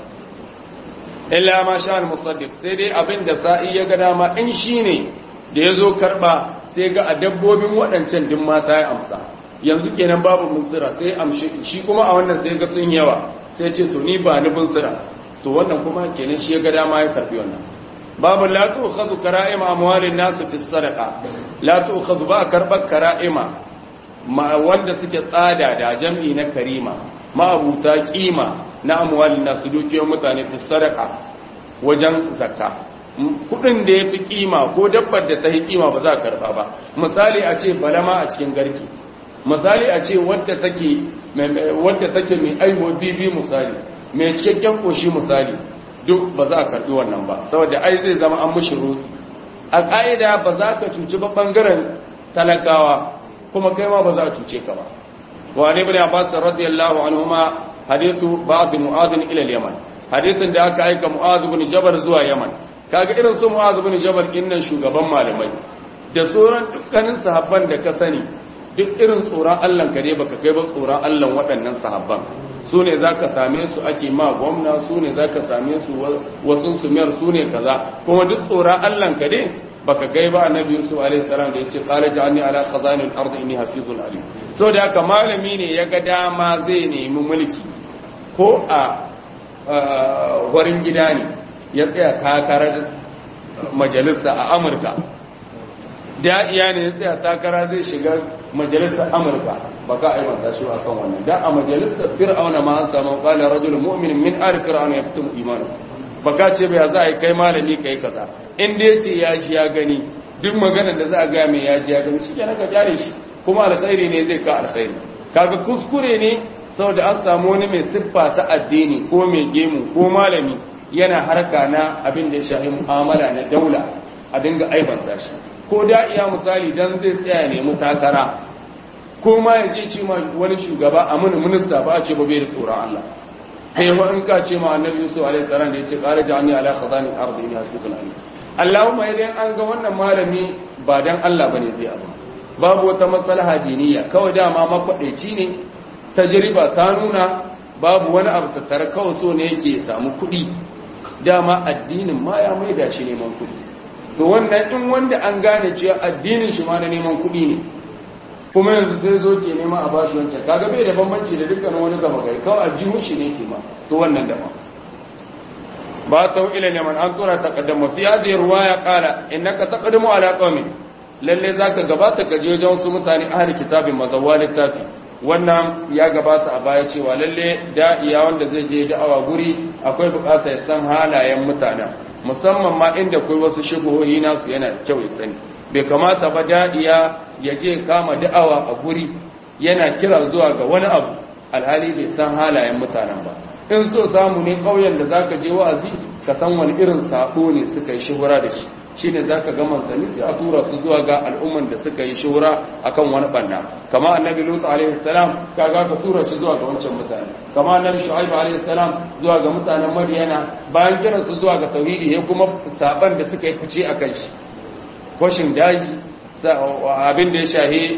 illa ma sha al-musaddiq sai dai abin da sa'i ya ga dama in shine da yazo karba sai ga a dabbobin waɗancan din mata ya amsa yanzu kenan babu munsira sai amshi shi kuma a wannan sai ga sun yawa sai ce to ni ba ni munsira to wannan kuma kenan shi ya ga dama ya karbi wannan babu la tu'khadhu kara'ima amwalin nas fi sadaqa la tu'khadhu ba karbar kara'ima ma wanda suke tsada da jam'i na karima ma abuta kima na amwalin nas dukiyar mutane fi sadaqa wajen zakka kudin da ya fi kima ko dabbar da ta yi kima ba za a karba ba misali a ce balama a cikin garki misali a ce wadda take wadda take mai aiwo bibi misali mai cikakken koshi misali duk ba za a karbi wannan ba saboda ai zai zama an mushi rutsi a ƙa'ida ba za ka cuci ba ɓangaren talakawa kuma kai ma ba za a cuce ka ba wa ne bin abbas radiyallahu anhuma hadithu ba'd mu'adh ila al-yaman hadithin da aka aika mu'adh bin jabal zuwa yaman kaga irin su mu'adh bin jabal innan shugaban malamai da tsoron dukkanin sahabban da ka sani duk irin tsoron Allah ka ne baka kai ba tsoron Allah waɗannan sahabban su ne za ka same su ake ma gwamna su ne za ka same su wasu sumiyar su ne kaza kuma duk tsoron Allah ka ne baka gai ba annabi Yusuf alaihi salam da yace qala ja'alni ala khazanil ardi inni hafizun alim so da haka malami ne ya ga dama zai nemi mulki ko a warin gida ne ya tsaya takarar majalisa a amurka da iya ne ya tsaya takara zai shiga majalisar amurka ba ka aibanta shi a kan wannan da a majalisar fir'auna ma an samu kala rajulun mu'minin min ali fir'auna ya fitum imanu ba ka ce bai za a yi kai malami kai kaza in da ya ce ya ji ya gani duk maganar da za a gaya mai ya ji ya gani shi kenan ka jare shi kuma alkhairi ne zai ka alkhairi kaga kuskure ne saboda an samu wani mai siffa ta addini ko mai gemu ko malami yana harka na abin da ya shafi mu'amala na daula a dinga aibanta shi ko da iya misali dan zai tsaya nemi takara ko ma ya je ce ma wani shugaba a mini minista ba a ce ba bai da tsoron Allah kai wa in ka ce ma annabi Yusuf alaihi salam da yace qala ja'alni ala khazani al-ardi inni hasibul alim Allahumma idan an ga wannan malami ba dan Allah bane zai abu babu wata maslaha diniya kawai dama makwadaici ne tajriba ta nuna babu wani abu tattare kawai so ne yake samu kuɗi dama addinin ma ya maida shi neman kuɗi to wannan in wanda an gane cewa addinin shi ma na neman kuɗi ne kuma yanzu sai zo ke nema a bashi wancan kaga bai da bambanci da dukkan wani gaba gari kawai a jihun shi ne ke ma to wannan dama ba ta ila neman an tura taqaddama fi hadhihi riwaya qala innaka taqaddamu ala qaumi lalle zaka gabata ka je wajen wasu mutane ahli kitabin mazawwa littafi wannan ya gabata a baya cewa lalle da'iya wanda zai je da'awa guri akwai bukata ya san halayen mutanen musamman ma inda akwai wasu shubuhohi nasu yana da kyau ya sani bai kamata ba da'iya ya je kama da'awa a guri yana kira zuwa ga wani abu alhali bai san halayen mutanen ba in so samu ne ƙauyen da zaka je wa'azi ka san wani irin sabo ne suka yi shuhura da shi shine zaka ga manzanni sai a tura su zuwa ga al'umman da suka yi shuhura akan wani banna kama annabi lut alaihi salam kaga ka tura shi zuwa ga wancan mutane kama annabi shu'aib alaihi salam zuwa ga mutanen madiyana bayan kiran su zuwa ga tauhidi ya kuma saban da suka yi fice akan shi kwashin daji abin da ya shahi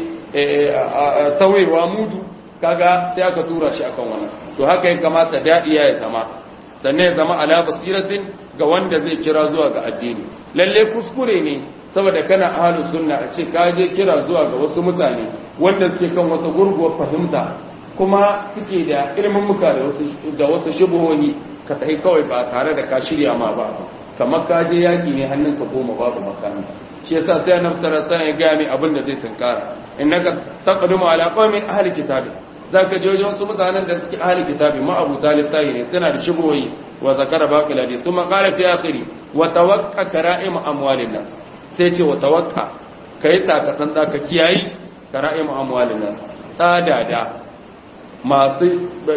tawewa mudu kaga sai aka tura shi akan wannan to haka ya kamata da'iya ya zama sannan ya zama ala basiratin ga wanda zai kira zuwa ga addini lalle kuskure ne saboda kana ahlus sunna a ce ka je kira zuwa ga wasu mutane wanda suke kan wata gurguwar fahimta kuma suke da ilimin muka da wasu da wasu shubuhohi ka tafi kawai ba tare da ka shirya ma ba kamar ka je yaki ne hannunka goma babu makami shi yasa sai annabi sallallahu alaihi wasallam ya ga mai abin da zai tunkara innaka taqdumu ala qaumin ahli kitabi zaka je wajen wasu mutanen da suke ahli kitabi ma abu talib tayi ne suna da shubuhoyi wa zakara baqil hadith thumma qala fi akhiri wa tawaqqa kara'im amwalin nas sai ce wa tawaqqa kai taka san ka kiyayi kara'im amwalin nas tsada da masu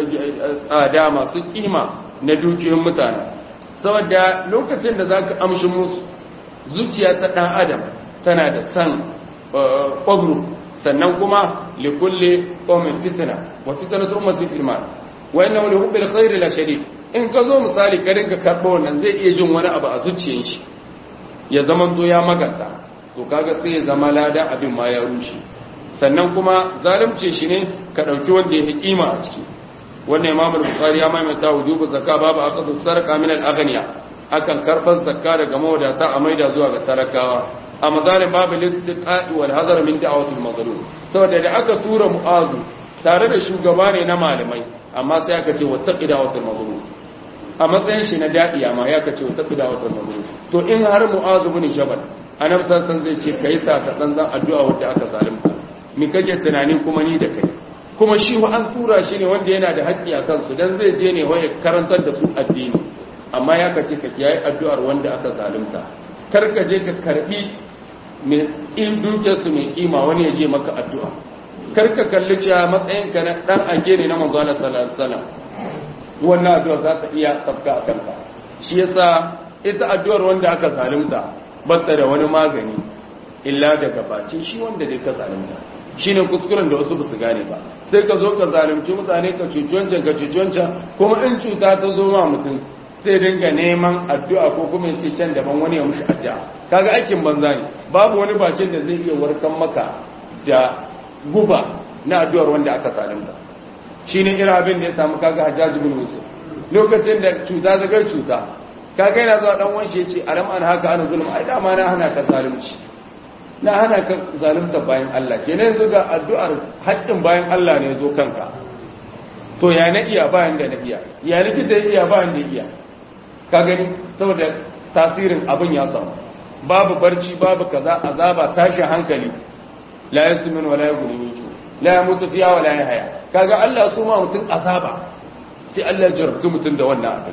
tsada masu kima na dukiyoyin mutane saboda lokacin da zaka amshi musu zuciya ta dan adam tana da san ƙwabru sannan kuma likulle ƙomin fitina wa fitina ta umarci filman wa yana wani hubbil khairi la shadid in ka zo misali ka rinka karɓo wannan zai iya jin wani abu a zuciyar shi ya zama to ya maganta to kaga sai ya zama lada abin ma ya rushe sannan kuma zalunce shi ne ka ɗauki wanda ya kima a ciki wannan imam al-bukhari ya maimaita wujubu zakka babu asadu sarqa min al-aghniya akan karban zakka daga mawadata a maida zuwa ga talakawa a mazalin babu littiqa'i wal hazar min da'wati al-mazlum saboda da aka tura mu'azu tare da shugaba ne na malamai amma sai aka ce wattaqi da'wati al-mazlum a matsayin shi na da'iya ma ya kace wattaqi da'wati al-mazlum to in har mu'azu bin jabal annabi sallallahu zai ce kai sa ka dan addu'a wanda aka zalunta mi kake tunani kuma ni da kai kuma shi wa an tura shi ne wanda yana da haƙƙi a kansu dan zai je ne waye karantar da su addini amma ya kace ka kiyaye addu'ar wanda aka zalunta kar ka je ka karbi mai in dukiyarsu mai kima wani ya je maka addu'a kar ka kalli cewa matsayinka na dan age ne na manzo Allah sallallahu alaihi wasallam wannan addu'a za ta iya sabka a kanka shi yasa ita addu'ar wanda aka zalunta batta da wani magani illa daga bacin shi wanda dai ka zalunta shine kuskuren da wasu basu gane ba sai ka zo ka zalunci mutane ka cuci wancan ka cuci wancan kuma in cuta ta zo ma mutum sai dinga neman addu'a ko kuma ya ce can daban wani ya mushi addu'a kaga aikin banza ne babu wani bacin da zai iya warkan maka da guba na addu'ar wanda aka zalunta shine irin abin da ya samu kaga Hajjaj bin Yusuf lokacin da cuta ta kai cuta kaga yana zuwa dan wanshi ya ce alam an haka ana zulma ai dama na hana ka zalunci na hana ka zalunta bayan Allah kenan yanzu ga addu'ar haƙƙin bayan Allah ne zo kanka to ya na iya bayan da na iya ya likita ya iya bayan da iya ka gani saboda tasirin abin ya samu babu barci babu kaza azaba tashin hankali la yasmin wala yughni min ju la yamutu fiha wala yahya kaga Allah su ma mutun azaba sai Allah ya jarabtu mutun da wannan abin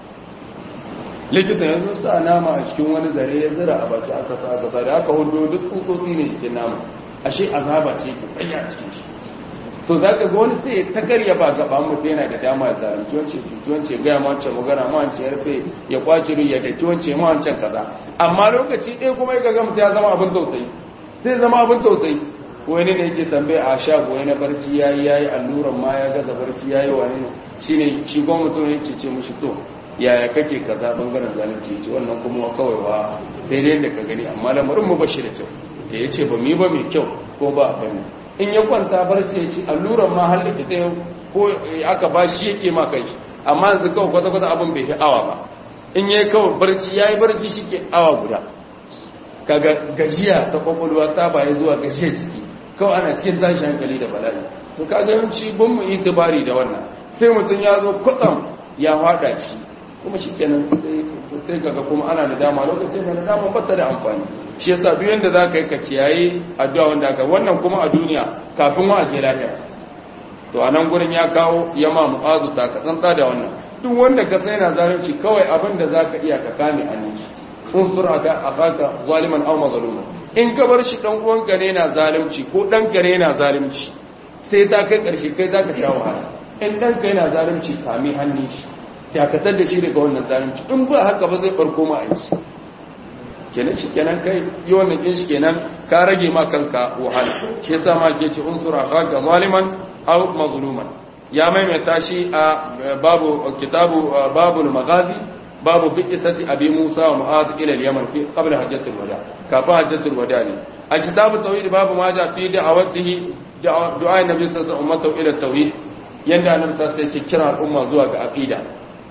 likita yanzu sa nama a cikin wani zare ya zira a baki aka sa aka sa da aka hundo duk tsutsotsi ne cikin nama ashe azaba ce ke tsaya cikin shi to za ka ga wani sai ta karya ba gaba mutu yana da dama ya zaranci wance cuci wance gaya ma wancan magana ma wancan ya rufe ya kwaci ya daki wance ma wancan kaza amma lokaci ɗaya kuma ya ga mutu ya zama abin tausayi sai zama abin tausayi wani ne yake tambaye a shago na barci ya yi ya yi alluran ma ya gaza barci ya yi wani ne shi ne shi kuma mutum ya ce ce mushi to yaya kake kaza bangaren zalunci ce wannan kuma kawai wa sai dai da ka gani amma lamarin mu bashi da kyau da ya ce ba mu yi ba mai kyau ko ba abin in ya kwanta barci ya ci alluran ma har likita ko aka ba shi yake ma kai shi amma yanzu kawai kwata-kwata abin bai fi awa ba in ya kawai barci ya yi barci shi ke awa guda kaga gajiya ta kwakwalwa ta baya zuwa gajiya jiki kawai ana cikin tashi hankali da bala'i to kaga yawanci bin mu itibari da wannan sai mutum ya zo kwatsam ya fada ci kuma shi kenan sai kaga kuma ana da dama lokacin da dama bata da amfani shi yasa duk yanda za ka yi ka kiyaye addu'a wanda aka wannan kuma a duniya kafin wa aje lafiya to a nan gurin ya kawo ya ma mu'azu ta ka tsantsa da wannan duk wanda ka sai na zalunci kawai abin da za ka iya ka kame hannun shi unsur aka akaka zaliman aw mazluman in ka bar shi dan uwanka ne na zalunci ko dan ka ne na zalunci sai ta kai karshe kai za ka sha wahala in dan ka yana zalunci kame hannun shi dakatar da shi daga wannan zalunci in ba haka ba zai farko ma aiki kenan shi kenan kai yi wannan kin shi kenan ka rage ma kanka wahala shi yasa ma ke ce unsura khaka zaliman aw mazluman ya maimaita shi a babu kitabu babul maghazi babu bi'isati abi musa wa mu'adh ila al-yaman fi qabla hajjatul wada kafin hajjatul wada ne a kitabu tauhid babu ma ja fi da'awatihi du'a nabi sallallahu alaihi wasallam ila tauhid yanda annabi sallallahu alaihi wasallam kira al'umma zuwa ga aqida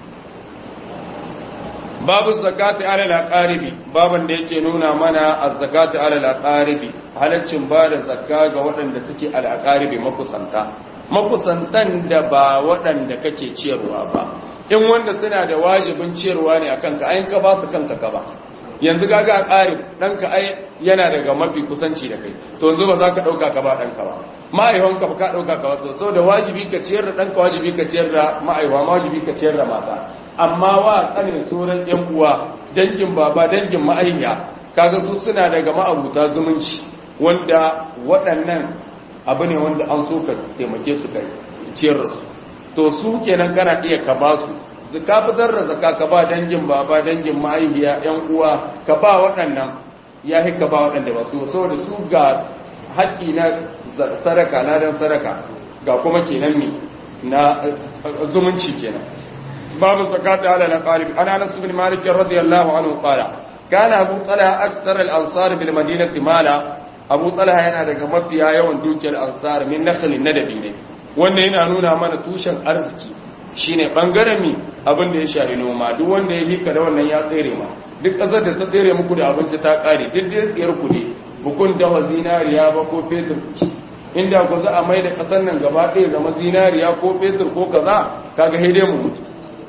babu zakati ala al-aqaribi baban da yake nuna mana az-zakati ala al-aqaribi halaccin ba da zakka ga waɗanda suke al-aqaribi makusanta makusantan da ba waɗanda kake ciyarwa ba in wanda suna da wajibin ciyarwa ne akan ka ayin ka ba su kanka ka ba yanzu gaga aqarib danka ai yana daga mafi kusanci da kai to yanzu ba za ka dauka ka ba danka ba ma'aiwanka ba ka dauka ka wasu sau da wajibi ka ciyar da danka wajibi ka ciyar da ma'aiwa wajibi ka ciyar da mata amma wa kanin sauran yan uwa dangin baba dangin ma'aiya kaga su suna daga ma'abuta zumunci wanda waɗannan abu ne wanda an so ka taimake su kai ciyar da su to su kenan kana iya ka ba su ka fitar da zaka ka ba dangin baba dangin ma'aiya yan uwa ka ba waɗannan ya ka ba waɗanda ba su saboda su ga haƙƙi na sadaka ladan sadaka ga kuma kenan ne na zumunci kenan babu zakata ala na qarib ana anas bin malik radiyallahu anhu qala kana abu talha akthar al ansar bil madinati mala abu talha yana daga mafiya yawan dukiyar ansar min nakhlin nadabi ne wannan yana nuna mana tushen arziki shine bangaren mi abin da ya shari noma duk wanda ya lika da wannan ya tsere ma duk kasar da ta tsere muku da abinci ta kare duk da tsiyar ku ne bukun dawa zinariya ba ko fetur inda ku za a mai da kasar nan gaba ɗaya zama zinariya ko fetur ko kaza kaga haidai mu mutu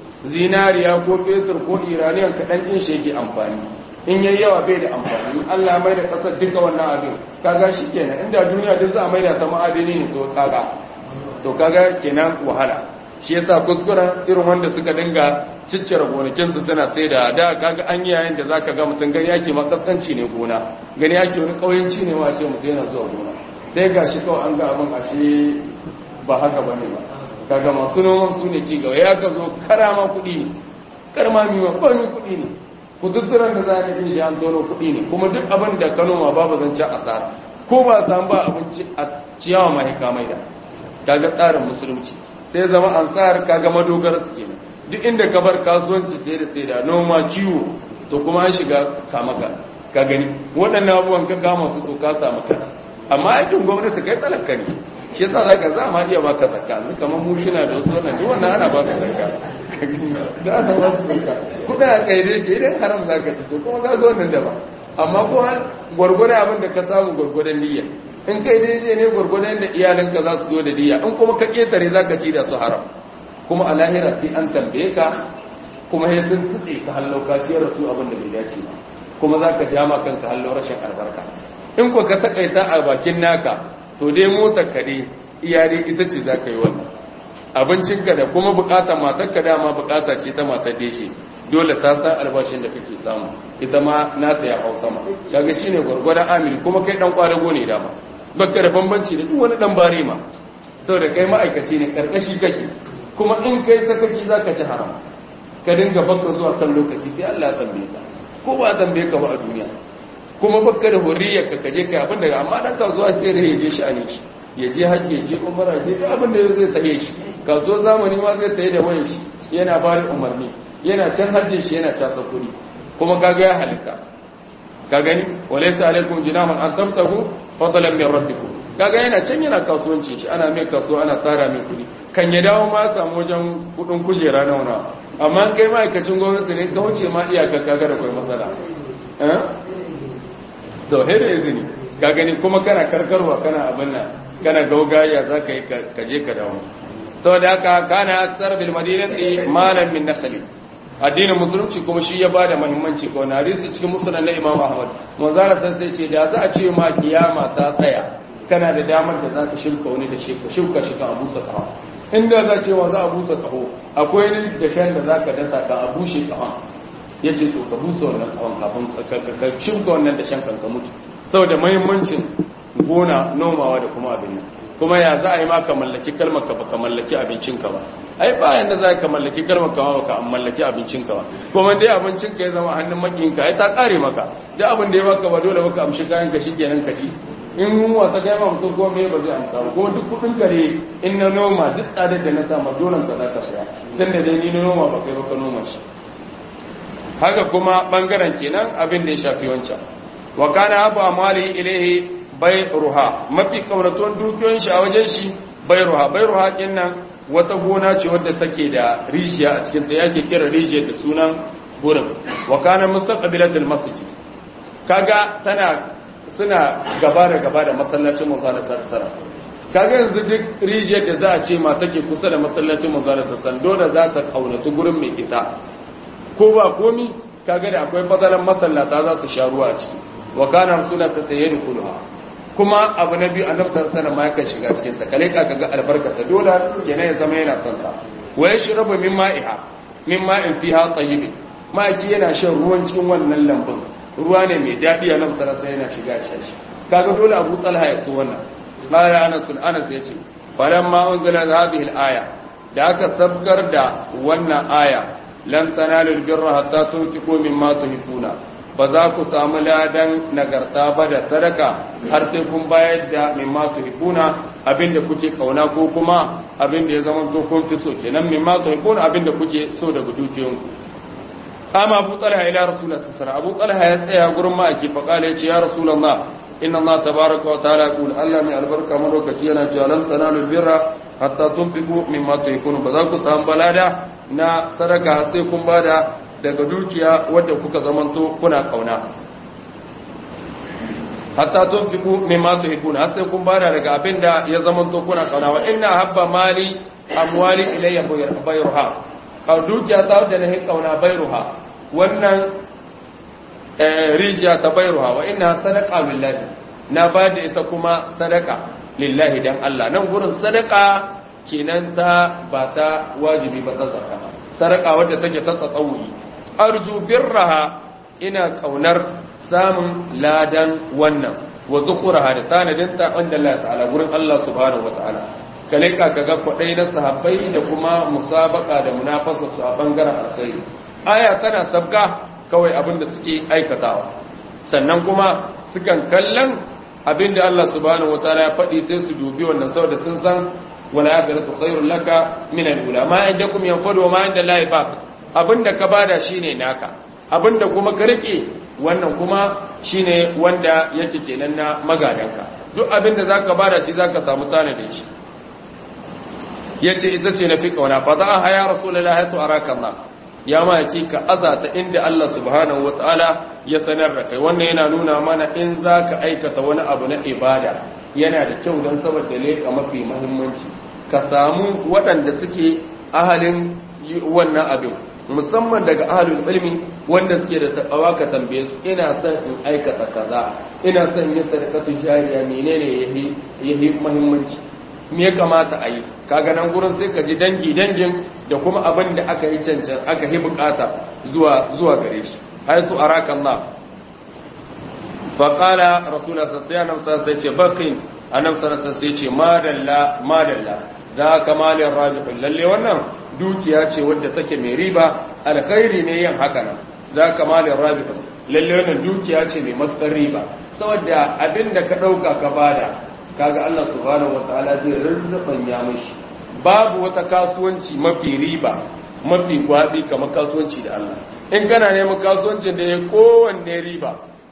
zinariya ko fetur ko iraniyan kaɗan ɗin shi yake amfani in yayi yawa bai da amfani Allah mai da kasar duka wannan abin kaga shi kenan inda duniya duk za a mai da ta ma'adini ne to kaga to kaga kenan wahala shi yasa kuskuren irin wanda suka dinga ciccire gonakinsu suna sai da da kaga an yi yayin da zaka ga mutum gani yake makaskanci ne gona gani yake wani kauyanci ne ma ce mutum yana zuwa gona sai gashi kawai an ga abin ashe ba haka bane ba kaga masu noman su ne cigaba ya ka zo karama kuɗi ne karma miwa kwami kuɗi ne kududduran da za a nufin shi an tono kuɗi ne kuma duk abin da ka noma babu zancen asara ko ba samu ba abinci a ciyawa mahaifa mai da kaga tsarin musulunci sai zama ansar kaga madogara su kenan duk inda ka bar kasuwanci sai da sai da noma kiwo to kuma an shiga kamaka ka gani waɗannan abubuwan ka kama su to ka samu kana amma aikin gwamnati kai talaka ne shi yasa zaka za ma iya baka zakka ni kamar mu shina da wasu wannan duk wannan ana ba su zakka da ana ba su zakka kuɗa a kai dai ke idan haram zaka ci to kuma ka zo nan da ba amma ko gwargwado abin da ka samu gwargwadon niyya in kai daidai ne gwargwadon da iyalinka za su zo da diya in kuma ka ƙetare za ka ci da su haram kuma a lahira sai an tambaye ka kuma ya sun tutse ka hallauka ciyar da su abin da bai dace ba kuma za ka ja ma kanka hallo rashin albarka in ko ka takaita a bakin naka to dai motsa ka dai iyali ita ce za ka yi wannan abincinka da kuma bukatar matarka dama bukata ce ta matar deshe dole ta san albashin da kake samu ita ma nata ya hau sama kaga shine gwargwadon amiri kuma kai dan kwadago ne dama baka da bambanci da duk wani dan bare ma saboda kai ma'aikaci ne karkashi kake kuma in kai sakaci zaka ci haram ka dinga baka zuwa kan lokaci sai Allah ya tambaye ka ko ba tambaye ka ba a duniya kuma baka da hurriyar ka kaje kai abin da amma dan kasuwa sai da yaje shi a ne shi ya je haji ya je umara ya je abin da zai tahe shi kasuwar zamani ma zai tahe da wayan shi yana ba da umarni yana can hajjin shi yana casa kuri kuma kaga ya halitta ka gani walaysa alaikum junahun an tabtahu fadlan min rabbikum kaga yana can yana kasuwanci shi ana mai kasuwa ana tsara mai kudi kan ya dawo ma samu wajen kudin kujera na wana amma kai ma'aikacin gwamnati ne ka wuce ma iyakar kaga da kai matsala eh to da izini ka gani kuma kana karkarwa kana abin nan kana gaugaya zaka yi ka je ka dawo saboda haka kana aksar bil madinati malan min nakhli addinin musulunci kuma shi ya bada muhimmanci ko na hadisi cikin musulun na Imam Ahmad manzara san sai ce da za a ce ma kiyama ta tsaya kana da damar da zaka shirka wani da shi ka shirka shi ka abusa kaho inda za ce wa za a busa kaho akwai ni da shan da zaka dasa ka abushe kahon yace to ka busa wannan kahon kafin ka shirka wannan da shan kanka mutu saboda muhimmancin gona nomawa da kuma abin nan kuma ya za a yi maka mallaki kalmar ka baka mallaki abincinka ba ai ba yanda za ka mallaki kalmar ka baka mallaki abincinka ba kuma dai abincinka ya zama hannun makiyinka ai ta kare maka da abin da ya baka ba dole baka amshi kayan ka shikenan ka ci in yunwa ta kai ma mutum ko me ba zai amsa ba kuma duk kudin kare in na noma duk tsadar da na sama dole ka za ka saya dan da dai ni na noma ba kai ba ka noma shi haka kuma bangaren kenan abin da ya shafi wancan wa kana abu amali ilaihi bai ruha mafi kaunatuwan dukiyoyin shi a wajen shi bai ruha bai ruha din nan wata gona ce wadda take da rijiya a cikin ta yake kira rijiyar da sunan gurin wa kana mustaqbilatul masjid kaga tana suna gaba da gaba da masallacin manzo da sarsara kaga yanzu duk rijiyar da za a ce ma take kusa da masallacin manzo da sarsara dole za ta kaunatu gurin mai ita ko ba komi kaga da akwai fadalan masallata za su sha ruwa a ciki wa kana rasulullah sayyidul kulha kuma abu na biyu annabi sallallahu alaihi wasallam yakan shiga cikin ta kale ka ga albarkata dole kenan ya zama yana son ta wa yashrabu min ma'iha min ma'in fiha tayyib ma'aji yana shan ruwan cikin wannan lambun ruwa ne mai dadi annabi sallallahu alaihi yana shiga shi kaga dole Abu Talha ya so wannan qala Anas Anas yace falamma unzila hadhihi al-aya da aka sabkar da wannan aya lan tanalu al-birra hatta tunfiqu mimma tuhibbuna ba za ku samu ladan nagarta ba da sadaka har sai kun bayar da mimma tuhibuna abinda kuke kauna ko kuma abinda ya zama to kun fi so kenan mimma tuhibuna abinda kuke so daga dukiyoyin kama Abu Talha ila Rasulullah sallallahu alaihi Abu Talha ya tsaya gurin ma'aiki fa kala yace ya Rasulullah inna Allah tabaaraka wa ta'ala yaqul Allah mai albarka mu lokaci yana cewa lan tanalu birra hatta tunfiqu mimma tuhibuna ba za ku samu balada na sadaka sai kun bada daga dukiya wadda kuka zamanto kuna kauna hatta tunfiqu mimma tuhibuna har sai kun bada daga abinda ya zamanto kuna kauna wa inna habba mali amwali ilayya bayruha ka dukiya ta wadda nahi kauna bayruha wannan rijiya ta bayruha wa inna sadaqa lillahi na bada ita kuma sadaqa lillahi dan Allah nan gurin sadaqa kenan ta ba ta wajibi ba ta zakka sadaqa wadda take ta tsawuyi arju birraha ina kaunar samun ladan wannan wa zukhuraha da tanadinta wanda Allah ta'ala gurin Allah subhanahu wa ta'ala kale ka kaga kwadai na sahabbai da kuma musabaka da munafasa su a bangaren alkhairi aya tana sabka kawai abin da suke aikatawa sannan kuma sukan kallon abin da Allah subhanahu wa ta'ala ya faɗi sai su dubi wannan saboda sun san wala akhiratu khairul laka min al-ula ma indakum yanfadu wa ma inda Allah baq abinda ka bada shine naka abinda kuma ka rike wannan kuma shine wanda yake kenan na magadanka duk abinda zaka bada shi zaka samu tanadin shi yace ita ce nafi kauna fa za ha ya rasulullahi to araka Allah ya ma ka azata inda Allah subhanahu wataala ya sanar da kai wannan yana nuna mana in zaka aikata wani abu na ibada yana da kyau don saboda leka mafi muhimmanci ka samu waɗanda suke ahalin wannan abin musamman daga ahlul ilmi wanda suke da takawa ka tambaye su ina son in aikata kaza ina son yin sadaqatu jariya menene yahi yahi muhimmanci me ya kamata a yi kaga nan gurin sai ka ji dangi dangin da kuma abin da aka yi cancan aka yi bukata zuwa zuwa gare shi haisu araka Allah fa qala rasulullah sallallahu alaihi wasallam sai ce bakin annabi sallallahu alaihi wasallam sai ce madalla madalla za kamalin rajibin lalle wannan dukiya ce wadda take mai riba alkhairi ne yin haka nan za kamalin rajibin lalle wannan dukiya ce mai matsar riba saboda abinda ka dauka ka bada kaga Allah subhanahu wataala zai rurrufan ya mishi babu wata kasuwanci mafi riba mafi gwabi kamar kasuwanci da Allah in kana neman kasuwancin da ya kowanne riba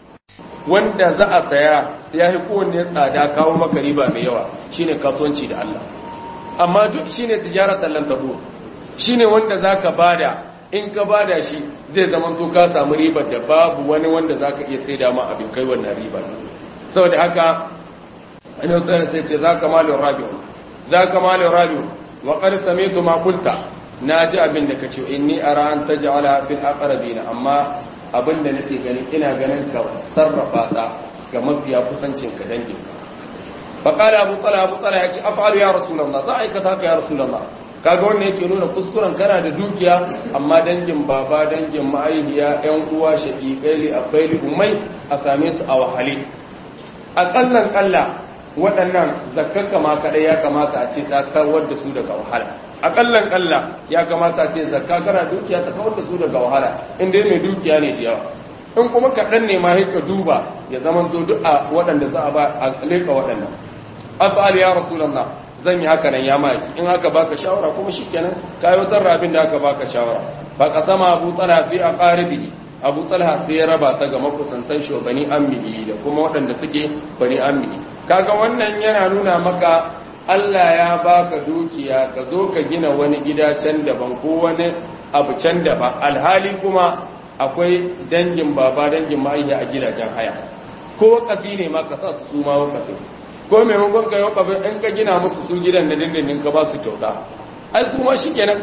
wanda za a saya ya yi kowanne tsada kawo maka riba mai yawa shine kasuwanci da Allah amma duk shine tijaratan lan tabu shine wanda zaka bada in ka bada shi zai zama to ka samu ribar da babu wani wanda zaka iya saida ma abin kai wannan riba saboda haka annabi sallallahu alaihi ce zaka malun rabi'u zaka malun rabi'u wa qad sami'tu ma qulta naji abin da kace inni ara an taj'ala fil aqrabina amma abin da nake gani ina ganin ka sarrafa ta ga mafiya kusancin ka dangin ka fa qala abu talha abu talha yace af'alu ya rasulullah za aikata haka ya rasulullah kaga wannan yake nuna kuskuren kana da dukiya amma dangin baba dangin ma'aihiya yan uwa shaqiqai li abaili ummai a same su a wahale akallan kalla waɗannan zakkaka ma kaɗai ya kamata a ce ta kawar da su daga wahala akallan kalla ya kamata a ce zakka kana dukiya ta kawar da su daga wahala in dai mai dukiya ne da yawa in kuma kaɗan ne ma ka duba ya zama zo duk a waɗanda za a ba a leƙa waɗannan afal ya rasulullah zan yi haka nan ya maki in haka baka shawara kuma shikenan ka yi wata rabin da aka baka shawara ba ka sama abu tsala fi a ƙaribi abu talha sai ya raba ta ga makusantan shi bani ammihi da kuma waɗanda suke bani ammihi kaga wannan yana nuna maka Allah ya baka dukiya ka zo ka gina wani gida can daban ko wani abu can daban alhali kuma akwai dangin baba dangin ma'aiya a gidajen haya ko wakafi ne ma ka sa su su ma wakafi ko maimakon ka yi wakafi in ka gina musu su gidan da dindindin ka ba su kyauta ai su ma shi kenan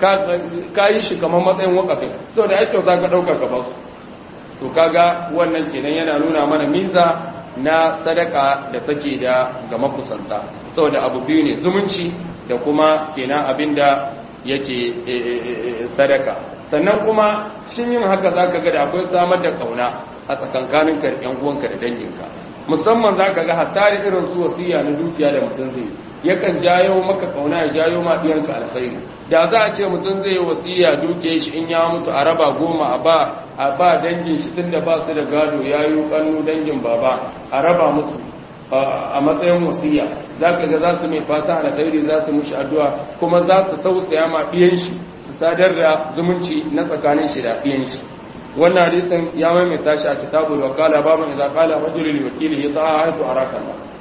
ka yi shi kamar matsayin wakafin sau da ai kyauta ka ɗauka ka ba su to kaga wannan kenan yana nuna mana miza na sadaka da take da ga makusanta saboda abu biyu ne zumunci da kuma kenan abinda yake sadaka sannan kuma shin yin haka zaka ga da akwai samar da kauna a tsakankanin ka yan uwanka da danginka musamman zaka ga hatta da irin su wasiya na dukiya da mutum zai yakan jayo maka kauna ya jayo ma diyanka alkhairi da za a ce mutum zai wasiya dukiya shi in ya mutu a raba goma a ba a ba dangin shi tunda ba su da gado yayi kannu dangin baba a raba musu a matsayin wasiya zaka ga za su mai fata alkhairi za su mushi addu'a kuma za su tausaya ma diyan shi su sadar da zumunci na tsakanin shi da diyan shi wannan hadisin ya maimaita shi a kitabul wakala baban idza qala rajulul wakili ya ta'a haitu araka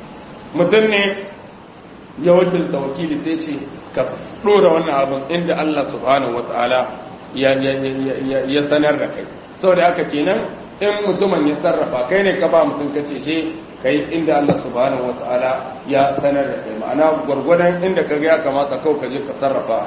mutum ne ya wakilta wakili sai ce ka dora wannan abin inda Allah subhanahu wataala ya ya sanar da kai saboda haka kenan in mutumin ya sarrafa kai ne ka ba mutum ka ce je kai inda Allah subhanahu wataala ya sanar da kai ma'ana gwargwadon inda ka ga ya kamata kawai ka je ka sarrafa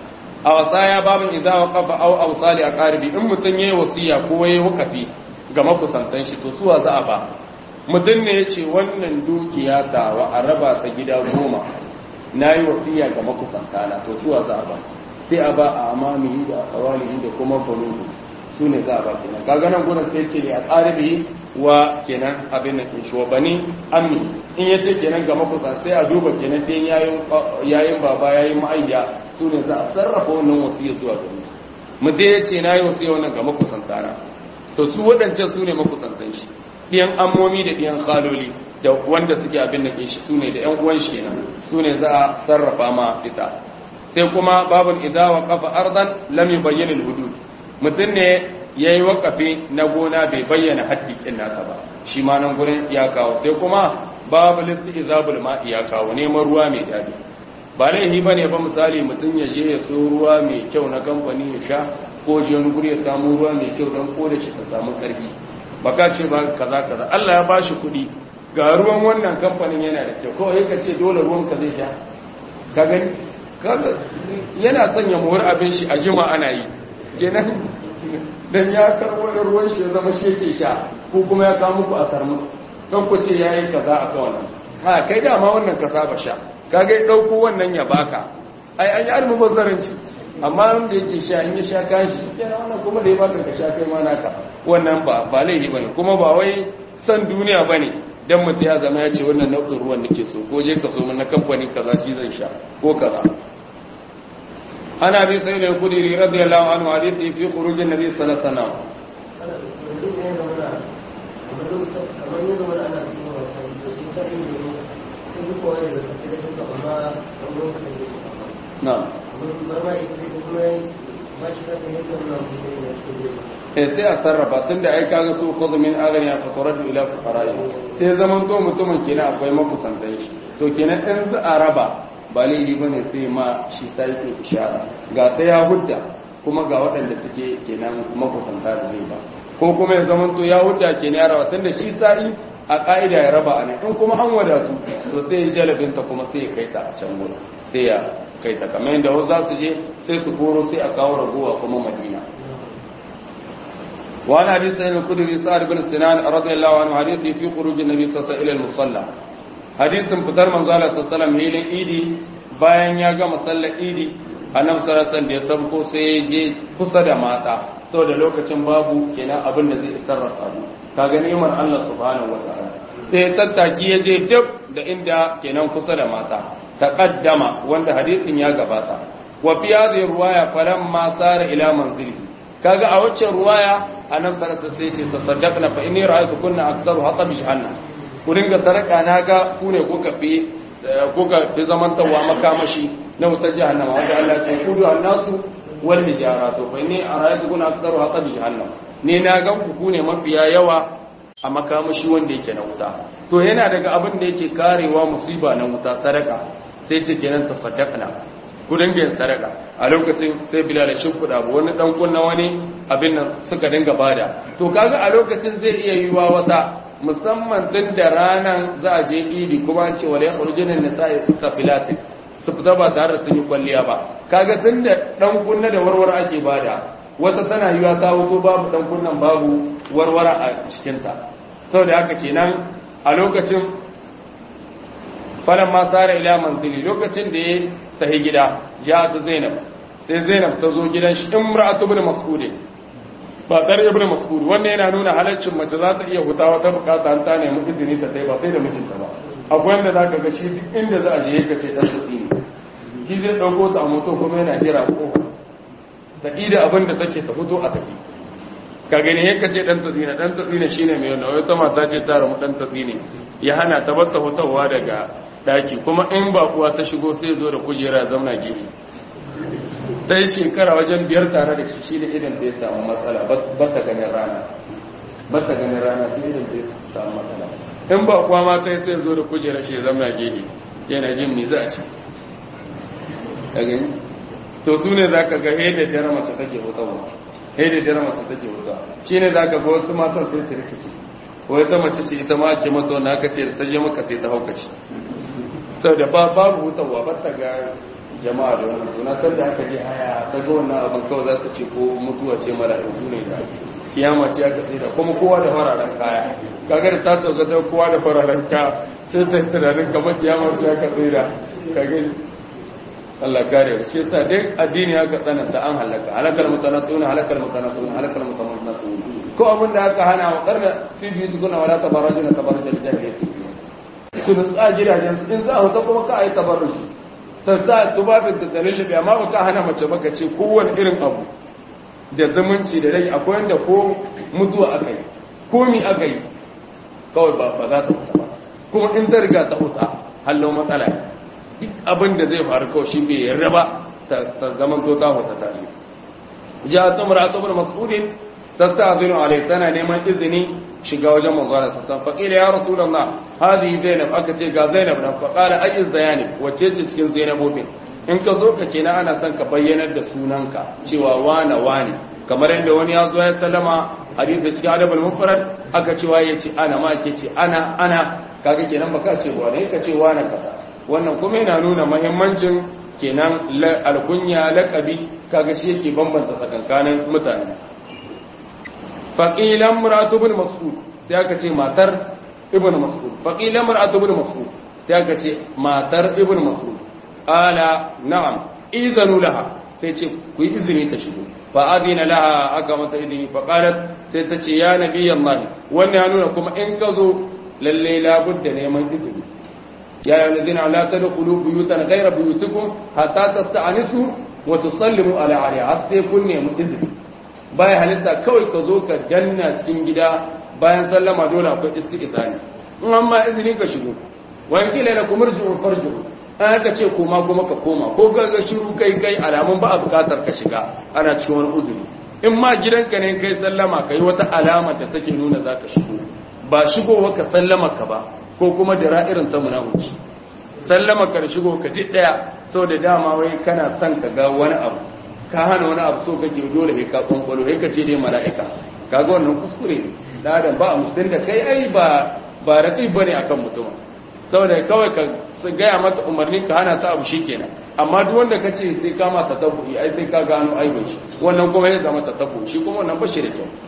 a wasaya babin idza waqafa aw awsali aqaribi in mutum yayi wasiya ko yayi wakafi ga makusantan shi to suwa za a ba mutum ne yace wannan dukiya ta wa a raba ta gida goma nayi wasiya ga makusantana to suwa za a ba sai a ba a amamihi da asawalihi da kuma banuhu su ne za a ba kenan kaga nan gurin sai ce ne a tsaribi wa kenan abin nan shi wa bani ammi in yace kenan ga makusan sai a duba kenan din yayin yayin baba yayin ma'ayya su ne za a sarrafa wannan wasiyya zuwa gare su mu dai yace nayi wasiyya wannan ga makusan tana to su wadancan su ne makusantan shi diyan ammomi da diyan khaloli da wanda suke abin da ke shi su ne da yan uwan shi kenan su ne za a sarrafa ma ita sai kuma babun idza waqafa ardan lam yubayyin al-hudud mutum ne yayi waqafi na gona bai bayyana haƙƙin nasa ba shi ma nan gurin ya kawo sai kuma babu istizabul ma'i ya kawo neman ruwa mai dadi ba laifi bane ba misali mutum ya je ya so ruwa mai kyau na kamfani ya sha ko je wani guri ya samu ruwa mai kyau don ko da shi ta samu karfi baka ce ba kaza kaza Allah ya bashi kuɗi ga ruwan wannan kamfanin yana da kyau kawai ka ce dole ruwan ka zai sha ka gani kaga yana sanya muhur abin shi a jima ana yi kenan dan ya karbo da ruwan shi ya zama shi yake sha ko kuma ya kawo muku a tarmus don ku ce yayi kaza a kan wannan ha kai dama wannan ka saba sha kaga ya dauko wannan ya baka ai an yi almubazzaranci amma wanda yake sha in ya sha kashi kenan wannan kuma da ya baka ka sha kai ma naka wannan ba ba laifi bane kuma ba wai san duniya bane dan mutum ya zama ya ce wannan nau'in ruwan nake so ko je ka so mun na kamfanin kaza shi zan sha ko kaza ana bi sai da kudiri radiyallahu anhu hadisi fi khurujin nabi sallallahu alaihi wasallam na'am eh sai a sarrafa tun da ai kaga su kuzu min agani fa turadu ila fuqara'i sai zaman to mutumin kenan akwai makusantan shi to kenan in za a raba ba laifi bane sai ma shi sai ke ishara ga ta ya hudda kuma ga waɗanda suke kenan makusanta da zai ba ko kuma ya zaman to ya hudda kenan ya raba tun da shi sa'i a ka'ida ya raba anan in kuma an wadatu to sai ya jalabinta kuma sai ya kai ta a can gurin sai ya kai ta kamar yadda wasu za su je sai su koro sai a kawo ragowa kuma madina وعن ابي سعيد الخدري سعد بن سنان رضي الله عنه حديث في خروج النبي صلى الله عليه وسلم الى المصلى حديث fitar manzo Allah sallallahu alaihi wasallam hilin idi bayan ya gama sallar idi annabi sallallahu alaihi wasallam da ya sabko sai ya je kusa da mata saboda lokacin babu kenan abin da zai isar da sabu kaga ni'imar Allah subhanahu wataala sai ya tattaki ya je duk da inda kenan kusa da mata taqaddama wanda hadisin ya gabata wa fi hadhihi ruwaya falamma sara ila manzilihi kaga a waccan ruwaya annabi sallallahu alaihi wasallam sai ce tasaddaqna fa inni ra'aytu kunna aktsaru hatab jahannam ku dinga saraka naga ku ne kuka fi kuka fi zamantawa makamashi na wutar jahannama wanda Allah ya ce kudu annasu wal hijara to fa inni ra'aytu kunna aktsaru hatab jahannam ne na ga ku ku ne mafiya yawa a makamashi wanda yake na wuta to yana daga abin da yake karewa musiba na wuta sadaka sai ce kenan tasaddaqna ku dinga yin sadaka a lokacin sai bilal shi kuɗa ba wani dan kunna wani abin nan suka dinga bada to kaga a lokacin zai iya yiwa wata musamman tun da ranan za a je idi kuma an ce wala yakhrujuna nisa'i kafilat su fita ba tare da sun yi kwalliya ba kaga tun da dan kunna da warwara ake bada wata tana yiwa ta wuto babu dan kunnan babu warwara a cikin ta saboda haka kenan a lokacin falan ma tsara ila manzili lokacin da ya tahi gida ya ta zainab sai zainab ta zo gidan shi imra'atu ibn mas'ud ba dar ibn mas'ud wannan yana nuna halaccin mace za ta iya huta wata bukata an ta nemi izini ta tai ba sai da mijinta ba akwai wanda zaka ga shi duk inda za a je ka ce dan tsini shi zai dauko ta a moto kuma yana jira ko ta ida abin da take ta fito a tafi ka gani yake ce dan tsini dan tsini shine mai wannan wata mata ce ta ramu dan tsini ya hana ta bar ta hutawa daga daki kuma in ba kuwa ta shigo sai zo da kujera zauna gefe ta yi shekara wajen biyar tare da shi shi da idan da ya samu matsala ba ta ganin rana ba ta ganin rana ta idan da ya samu matsala in ba kuwa ma ta yi sai zo da kujera shi zauna gefe yana jin me za a ci a gani to su ne za ka ga he da dare mace take hutawa he da dare mace take hutawa shi ne za ka ga wasu matan sai su rikici wai ta mace ce ita ma ake mata wanda aka ce da ta je maka sai ta haukaci sau da babu hutawa ba ta ga jama'a da wannan suna san da aka ji haya ta ga wannan abin kawai za ta ce ko mutuwa ce mara yanzu ne da kiyama ce aka tsira kuma kowa da fararen kaya kaga da ta sauka ta kowa da fararen kaya sai ta tunanin kamar kiyama ce aka tsira kaga Allah kare shi yasa dai addini aka tsananta an halaka halakal mutanatun halakal mutanatun halakal mutanatun ko abin da aka hana wa karna fi biyu tukuna wala tabarajuna tabarajul jahiliyyah su nutsa gidajen su in za a huta kuma ka a yi tabarrushi ta sa tubabin da tsalillibi amma ba ka hana mace baka ce kowane irin abu da zumunci da rai akwai wanda ko mutuwa aka yi ko mi aka yi kawai ba za ta huta ba kuma in ta riga ta huta hallo matsala duk abin da zai faru kawai shi bai yarda ba ta zaman to ta huta ta yi ja ta mura ta mas'udin ta sa zinu alai tana neman izini shiga wajen manzana sassan faƙila ya rasu da na hadi zainab aka ce ga zainab na faƙala ayin zayani wacce ce cikin zainabobin in ka zo ka kenan ana son ka bayyanar da sunanka cewa wane wane kamar yadda wani ya zo ya sallama hadisi cikin adabul mufrad aka cewa ya ce ana ma ke ce ana ana kaga kenan baka ce wane ka ce wane kaza wannan kuma yana nuna muhimmancin kenan alkunya laqabi kaga shi yake bambanta tsakankanin mutane faqilan mar'atu ibn mas'ud sai aka ce matar ibn mas'ud faqilan mar'atu ibn mas'ud sai aka ce matar ibn mas'ud ala na'am idanu laha sai ce ku yi izini ta shigo fa adina laha aka mata izini fa qalat sai ta ce ya nabi Allah wannan ya nuna kuma in ka zo lalle labudda neman izini ya ayyuhal ladina la tadkhulu buyutan ghayra buyutikum hatta tasta'nisu wa tusallimu ala ahliha sai kun nemi izini baya halitta kawai ka zo ka danna cikin gida bayan sallama dole akwai istiqzani in amma izini ka shigo wa in kila lakum irji'u farji'u an aka ce koma kuma ka koma ko ga shiru kai kai alamun ba a bukatar ka shiga ana cikin wani uzuri in ma gidanka ne kai sallama kai wata alama da take nuna za ka shigo ba shigowa ka sallama ka ba ko kuma da ra'irin ta munafiki sallama ka da shigo ka ji daya sau da dama wai kana son ka ga wani abu ka hana wani abu so kake dole sai ka kwankwalo sai ka ce dai mala'ika kaga wannan kuskure da adam ba a musulun da kai ai ba ba raƙi bane akan mutum saboda kawai ka gaya mata umarni ka hana ta abu shikenan amma duk wanda ka ce sai ka mata tabbu'i ai sai ka gano aibin shi wannan kuma ya zama ta tabbu shi kuma wannan ba shi da kyau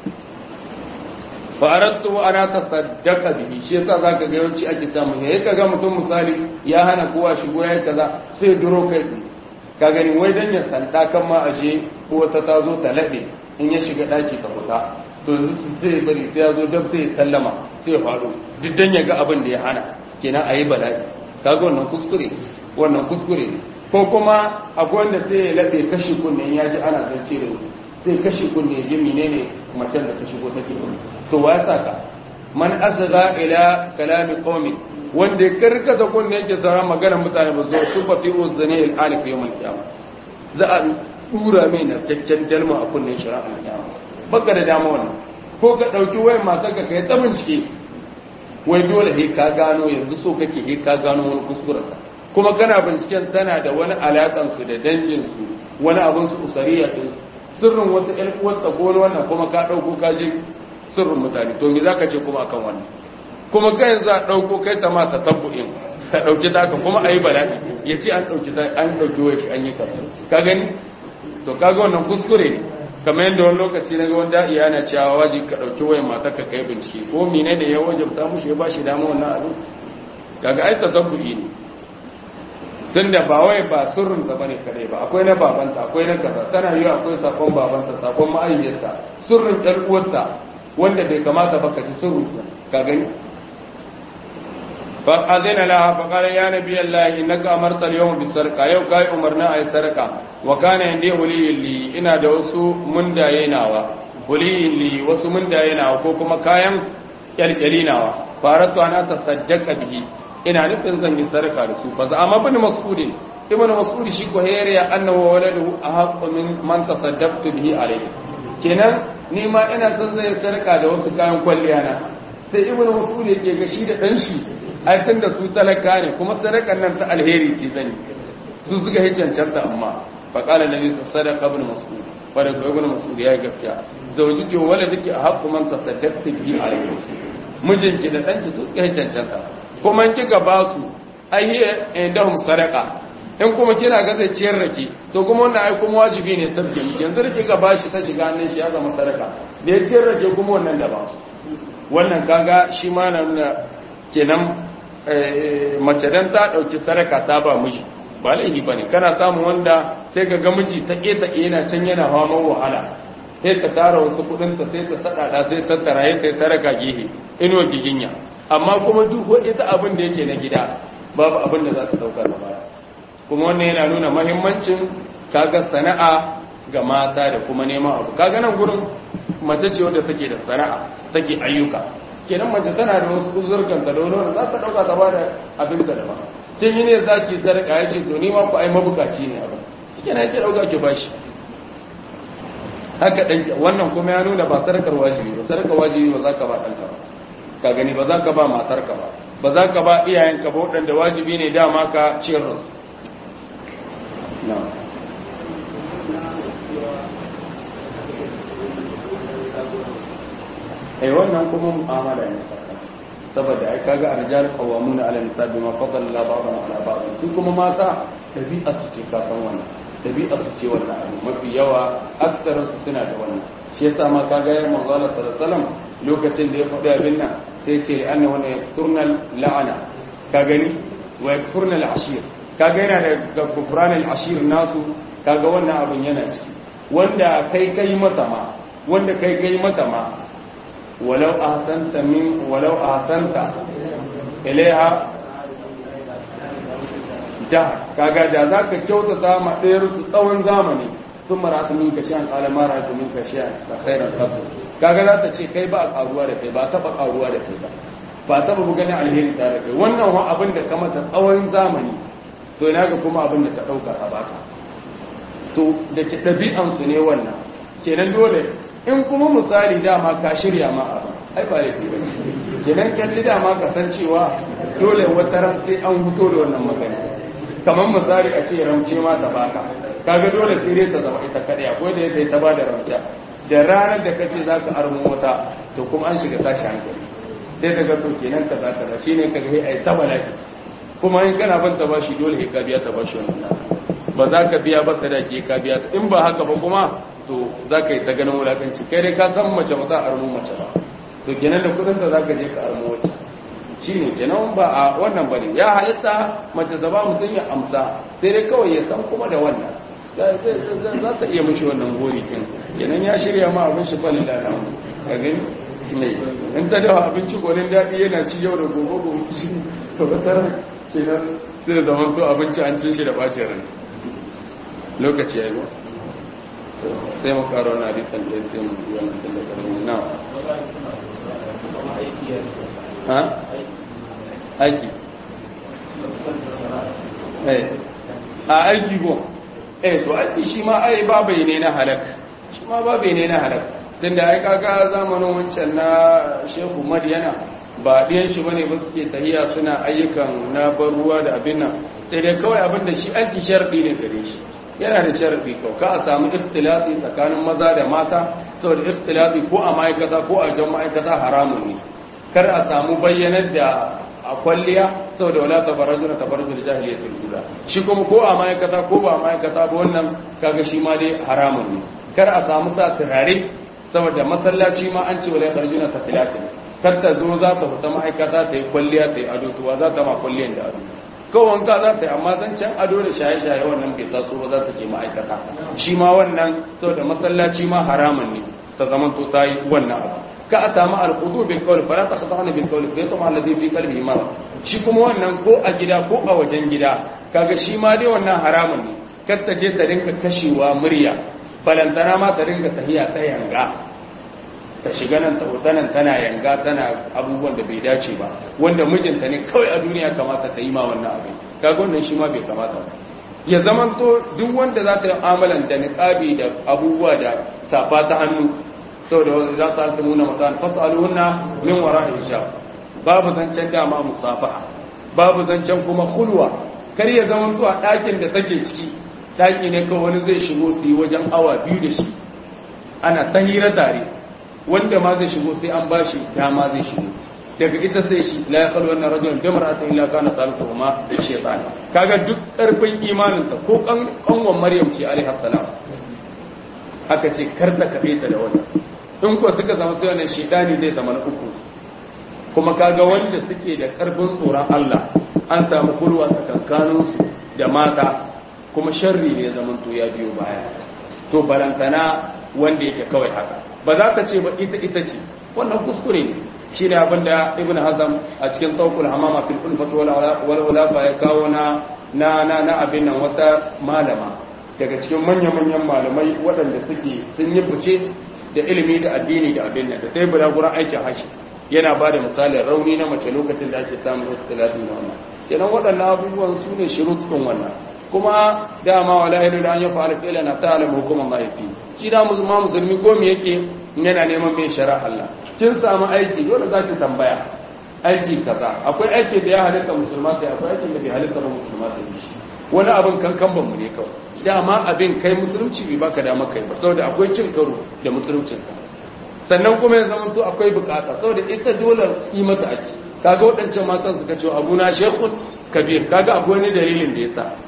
fa aradtu ana tasaddaqa bihi shi yasa zaka ga yawanci ake samu yayi kaga mutum misali ya hana kowa shigo yayi kaza sai duro kai ka gani wai dan ya sanda kan ma aje ko ta tazo ta lade in ya shiga daki ta fita to yanzu sai bari sai ya zo dab sai ya sallama sai ya faɗo duk dan ya ga abin da ya hana kenan ayi bala'i kaga wannan kuskure wannan kuskure ko kuma akwai wanda sai ya labe kashi kunne ya ji ana zance da sai kashi kunne ya ji menene macen da ta shigo take to wa ya saka man azza ila kalami qaumi wanda ya karkata kunne yake sauran magana mutane ba zo su fa fi uzani al alif yawm al qiyamah za a dura mai na taccen dalma a kunnen shari'a al qiyamah baka da dama wannan ko ka dauki wayar matar ka kai ta bincike wai dole he ka gano yanzu so kake he ka gano wani kuskuren kuma kana binciken tana da wani alakan su da dangin su wani abin su usariya din sirrin wata ƴan uwarta ko wannan kuma ka dauko ka je sirrin mutane to me zaka ce kuma akan wannan kuma kai yanzu a dauko kai ta ma ta tabbu'in ta dauki taka kuma ayi bala'i yace an dauki an dauki wai an yi kaza ka gani to kaga wannan kuskure ne kamar yadda wani lokaci na wanda iya na cewa waje ka ɗauki wayan matar ka kai bincike ko mine da ya wajabta mushi ya bashi dama wannan abin kaga ai tazabburi ne tunda ba wai ba sirrin da bane kare ba akwai na babanta akwai na kaza tana yi akwai sakon babanta sakon ma'ayyarta sirrin ɗan uwarta wanda bai kamata ba ka ji sirrin ka gani fa azina laha fa qala ya nabi allah innaka amarta al-yawma bis-sarqa yau kai umarna ay sarqa wa kana indi waliyin li ina da wasu mundaye nawa waliyin li wasu mundaye nawa ko kuma kayan kyalkyali nawa faratu ana tasaddaqa bihi ina nufin zan yi sarka da su fa za amma bin mas'ud ibn mas'ud shi ko hayya annahu waladuhu ahaqqu min man tasaddaqtu bihi alayhi kenan ni ma ina son zai sarka da wasu kayan kwalliya na sai ibn mas'ud yake ga shi da dan shi ai tunda su talaka ne kuma sadakan nan ta alheri ce zani su suka yi cancanta amma فقال النبي صدق ابن مسعود فرق ابن مسعود يا gaskiya zawjiki wa waladiki ahqqu man tasaddaqti bihi alayhi mijinki da danki su suka cancanta kuma in kika ba su ai indahum sadaqa in kuma kina ga zai ciyar rake to kuma wannan ai kuma wajibi ne sabke miki yanzu da kika bashi ta shiga hannun shi ya zama sadaka da ya ciyar rake kuma wannan da ba wannan kaga shi ma na nuna kenan mace dan ta dauki sadaka ta ba miji ba laifi ba ne kana samun wanda sai ka ga miji ta ƙeta yana can yana hawan wahala sai ta tara wasu kudinta sai ta saɗaɗa sai ta tara ya kai saraka gehe inuwa giginya amma kuma duk ita abin da yake na gida babu abin da za ta ɗauka da baya kuma wannan yana nuna mahimmancin kaga sana'a ga mata da kuma neman abu kaga nan gurin mace ce wadda take da sana'a take ayyuka kenan mace tana da wasu uzurkanta da wani za ta ɗauka ta bada abin da daban tun yi ne za ki sadaka ya ce to ni ma ku ai mabukaci ne abin shi na yake ɗauka ki bashi haka ɗan wannan kuma ya nuna ba sadakar wajibi ba sadakar wajibi ba za ka ba ɗanka ba ka gani ba za ka ba matarka ba ba za ka ba iyayenka ba waɗanda wajibi ne dama ka ciyar da su eh wannan kuma mu'amala ne saboda ai kaga arjal qawamuna ala nisa bima fadala Allah ba'dhum ala ba'd su kuma mata dabi'a su ce ka san wannan dabi'a su ce wannan abu mafi yawa aksarin su suna da wannan shi yasa ma kaga ya manzo Allah sallallahu alaihi wasallam lokacin da ya faɗi abin nan sai ce anna wa yakturnal la'ana ka gani wa yakturnal ashir kaga yana da kufranal ashir nasu kaga wannan abin yana ciki wanda kai kai mata ma wanda kai kai mata ma walau ahsanta min walau ahsanta ilaiha da kaga da zaka kyautata ma ɗayar su tsawon zamani sun marata min ka shan kala mara ta min ka shan da khairan kasu kaga za ta ce kai ba a karuwa da kai ba taba karuwa da kai ba ba taba bu ganin alheri tare da kai wannan wa abin da ka mata tsawon zamani to ina ga kuma abin da ka dauka a baka to da ke ɗabi'an su ne wannan kenan dole in kuma misali dama ka shirya ma abin ai ba laifi ba kenan ka ci dama ka san cewa dole wata ran sai an fito da wannan magana kamar misali a ce ramce ma ta baka kaga dole sai dai ta zama ita kadai akwai da yake ta ba da ramce da ranar da kace zaka armo wata to kuma an shiga tashi hankali sai daga to kenan kaza kaza shine ka ga ai ta balaki kuma in kana ban ta bashi dole ka biya ta bashi wannan ba za ka biya ba sadaki ka biya in ba haka ba kuma to za ka yi ta ganin wulakanci kai dai ka san mace ba za a armo mace ba to kenan da kudin da za ka je ka armo wacce shi ne kenan ba a wannan bane ya halitta mace da ba mutum ya amsa sai dai kawai ya san kuma da wannan za ta iya mishi wannan gori kin kenan ya shirya ma abin shi falin da nan ka gani ne in ta dawa abinci gonin daɗi yana ci yau da gobe gobe shi to ba tara kenan sai da zaman to abinci an cin shi da bacin rai lokaci ya yi ba sai mu karo na hadisan da sai mu yi wannan tallafin na ha aiki a aiki go eh to aiki shi ma ai babai ne na halak shi ma babai ne na halak tunda ai kaga zamanin wancan na Shehu Madiyana ba diyan shi bane ba suke tahiya suna ayyukan na bar ruwa da abin nan sai dai kawai abin da shi aiki sharadi ne gare shi yana da sharadi kau ka a samu ikhtilafi tsakanin maza da mata saboda ikhtilafi ko a ma'aikata ko a jan ma'aikata haramun ne kar a samu bayyanar da a kwalliya saboda wala tabarrajuna tabarrujul jahiliyatul ula shi kuma ko a ma'aikata ko ba ma'aikata ba wannan kaga shi ma dai haramun ne kar a samu sa turare saboda masallaci ma an ce wala kharjuna tafilatin kar ta zo za ta fita ma'aikata ta yi kwalliya ta yi ado to za ta ma kwalliyan da ado kawai wanka za ta yi amma zan can ado da shaye-shaye wannan bai taso ba za ta ke ma'aikata shi ma wannan saboda masallaci ma haramun ne ta zama to ta yi wannan abu ka a samu alkudu bil kawai fara ta kasa bil kawai fa yatma alladhi fi qalbihi ma shi kuma wannan ko a gida ko a wajen gida kaga shi ma dai wannan haramun ne kar ta je ta rinka kashewa murya balantana ma ta rinka tahiya ta yanga ta shiga nan ta wuta nan tana yanga tana abubuwan da bai dace ba wanda mijinta ne kawai a duniya kamata ta yi ma wannan abin kaga wannan shi ma bai kamata ba ya zamanto duk wanda za ta yi amalan da niqabi da abubuwa da safa ta hannu saboda za su alta muna mutane fasaluhunna min wara hijab babu zancen dama musafaha babu zancen kuma hulwa kar ya zamanto a ɗakin da take ciki ɗaki ne kawai wani zai shigo su yi wajen awa biyu da shi ana ta hira tare wanda ma zai shigo sai an bashi dama zai shigo daga ita sai shi la yaqulu anna rajulan bi mar'atin illa kana saluhu ma shaytan kaga duk karfin imanin ta ko kan kanwan maryam ce alaiha salam aka ce kar ta kafe ta da wannan in ko suka zama sai wannan shaytani zai zama na uku kuma kaga wanda suke da karfin tsoron Allah an samu kulwa tsakankanin su da mata kuma sharri ne zaman to ya biyo baya to barantana wanda yake kawai haka ba za ka ce ba ita ita ce wannan kuskure ne shi ne abin da ibn hazam a cikin saukul hamama fil ulfat wal ulafa ya kawo na na na na abin nan wata malama daga cikin manyan manyan malamai waɗanda suke sun yi fice da ilimi da addini da abin nan da sai bula gurin aikin hashi yana ba da misalin rauni na mace lokacin da ake samun wasu talatin da wannan kenan waɗannan abubuwan su ne shirutun wannan kuma dama wala ilu da an yi fa'ala fi'lan na ta'lamu hukuman mahaifi shi da musulma musulmi ko me yake yana neman mai shari'a Allah kin samu aiki dole za ki tambaya aiki kaza akwai aiki da ya halitta musulma sai akwai aiki da bai halitta ba musulma sai shi wani abin kankan ban mu ne kawai dama abin kai musulunci bai baka dama kai ba saboda akwai cin karo da musuluncin ka sannan kuma ya zama to akwai bukata saboda ita dole yi mata aiki kaga waɗancan matan suka ce abuna shekun kabir kaga akwai wani dalilin da yasa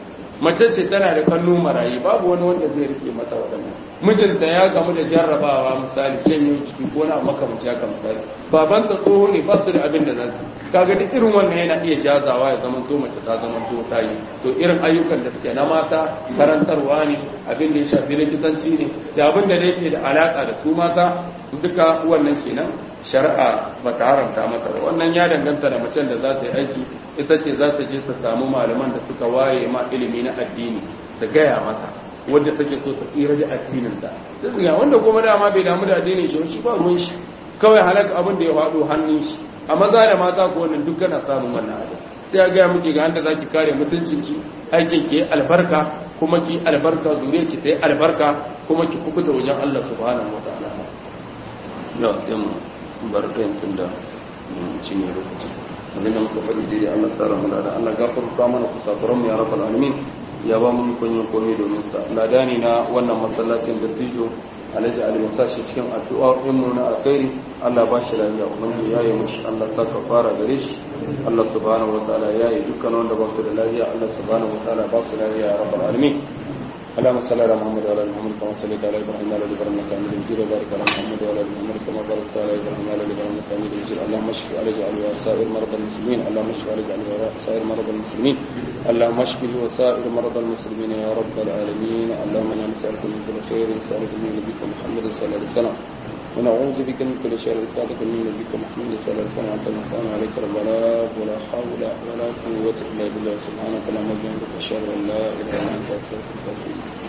mace ce tana da kannu marayi babu wani wanda zai rike mata waɗannan mijinta ya gamu da jarrabawa misali shanyo ciki ko na makamanci haka misali baban ta tsoho ne ba su da abin da za su kaga duk irin wannan yana iya jazawa ya zama to mace ta zama to ta yi to irin ayyukan da suke na mata karantarwa ne abin da ya shafi likitanci ne da abin da yake da alaka da su mata duka wannan kenan shari'a ba ta haramta mata ba wannan ya danganta da macen da za ta yi aiki ita ce za ta je ta samu malaman da suka waye ma ilimi na addini ta gaya mata wanda take so ta tsira da addinin ta sai wanda kuma dama bai damu da addinin shi shi ba ruwan shi kawai halaka abin da ya faɗo hannun shi a maza da mata ko wannan duk kana samun wannan abin sai ya gaya miki ga handa zaki kare mutuncin ki aikin ki albarka kuma ki albarka zuriyar ki ta yi albarka kuma ki kubuta wajen Allah subhanahu wataala ya sai mu bar ɗayan tun da cinye lokaci abinda muka faɗi daidai Allah tsara mu da Allah gafarta mana kusakuran mu ya rabbal alamin ya ba mu ikon yin komai domin sa ladani na wannan masallacin da tijo alhaji ali musa shi cikin addu'a in mu na alkhairi Allah ba shi lafiya ubangiji ya yi mushi Allah saka fara gare shi Allah subhanahu wataala ya yi dukkan wanda ba su da lafiya Allah subhanahu wataala ba su lafiya ya rabbal alamin اللهم صل على محمد وعلى ال محمد كما صليت على ابراهيم وعلى ال ابراهيم انك حميد مجيد وبارك على محمد وعلى ال محمد كما باركت على ابراهيم وعلى ال ابراهيم انك حميد مجيد اللهم اشف علي وسائر مرضى المسلمين اللهم اشف علي وسائر مرضى المسلمين اللهم اشف وسائر مرضى المسلمين يا رب العالمين اللهم انا نسالك من كل خير نسالك من نبيك محمد صلى الله عليه وسلم ونعوذ بك من كل شر نسالك من نبيك محمد صلى الله عليه وسلم وانت المستعان عليك ربنا ولا حول ولا قوه الا بالله سبحانك اللهم وبحمدك اشهد ان لا اله الا انت استغفرك واتوب اليك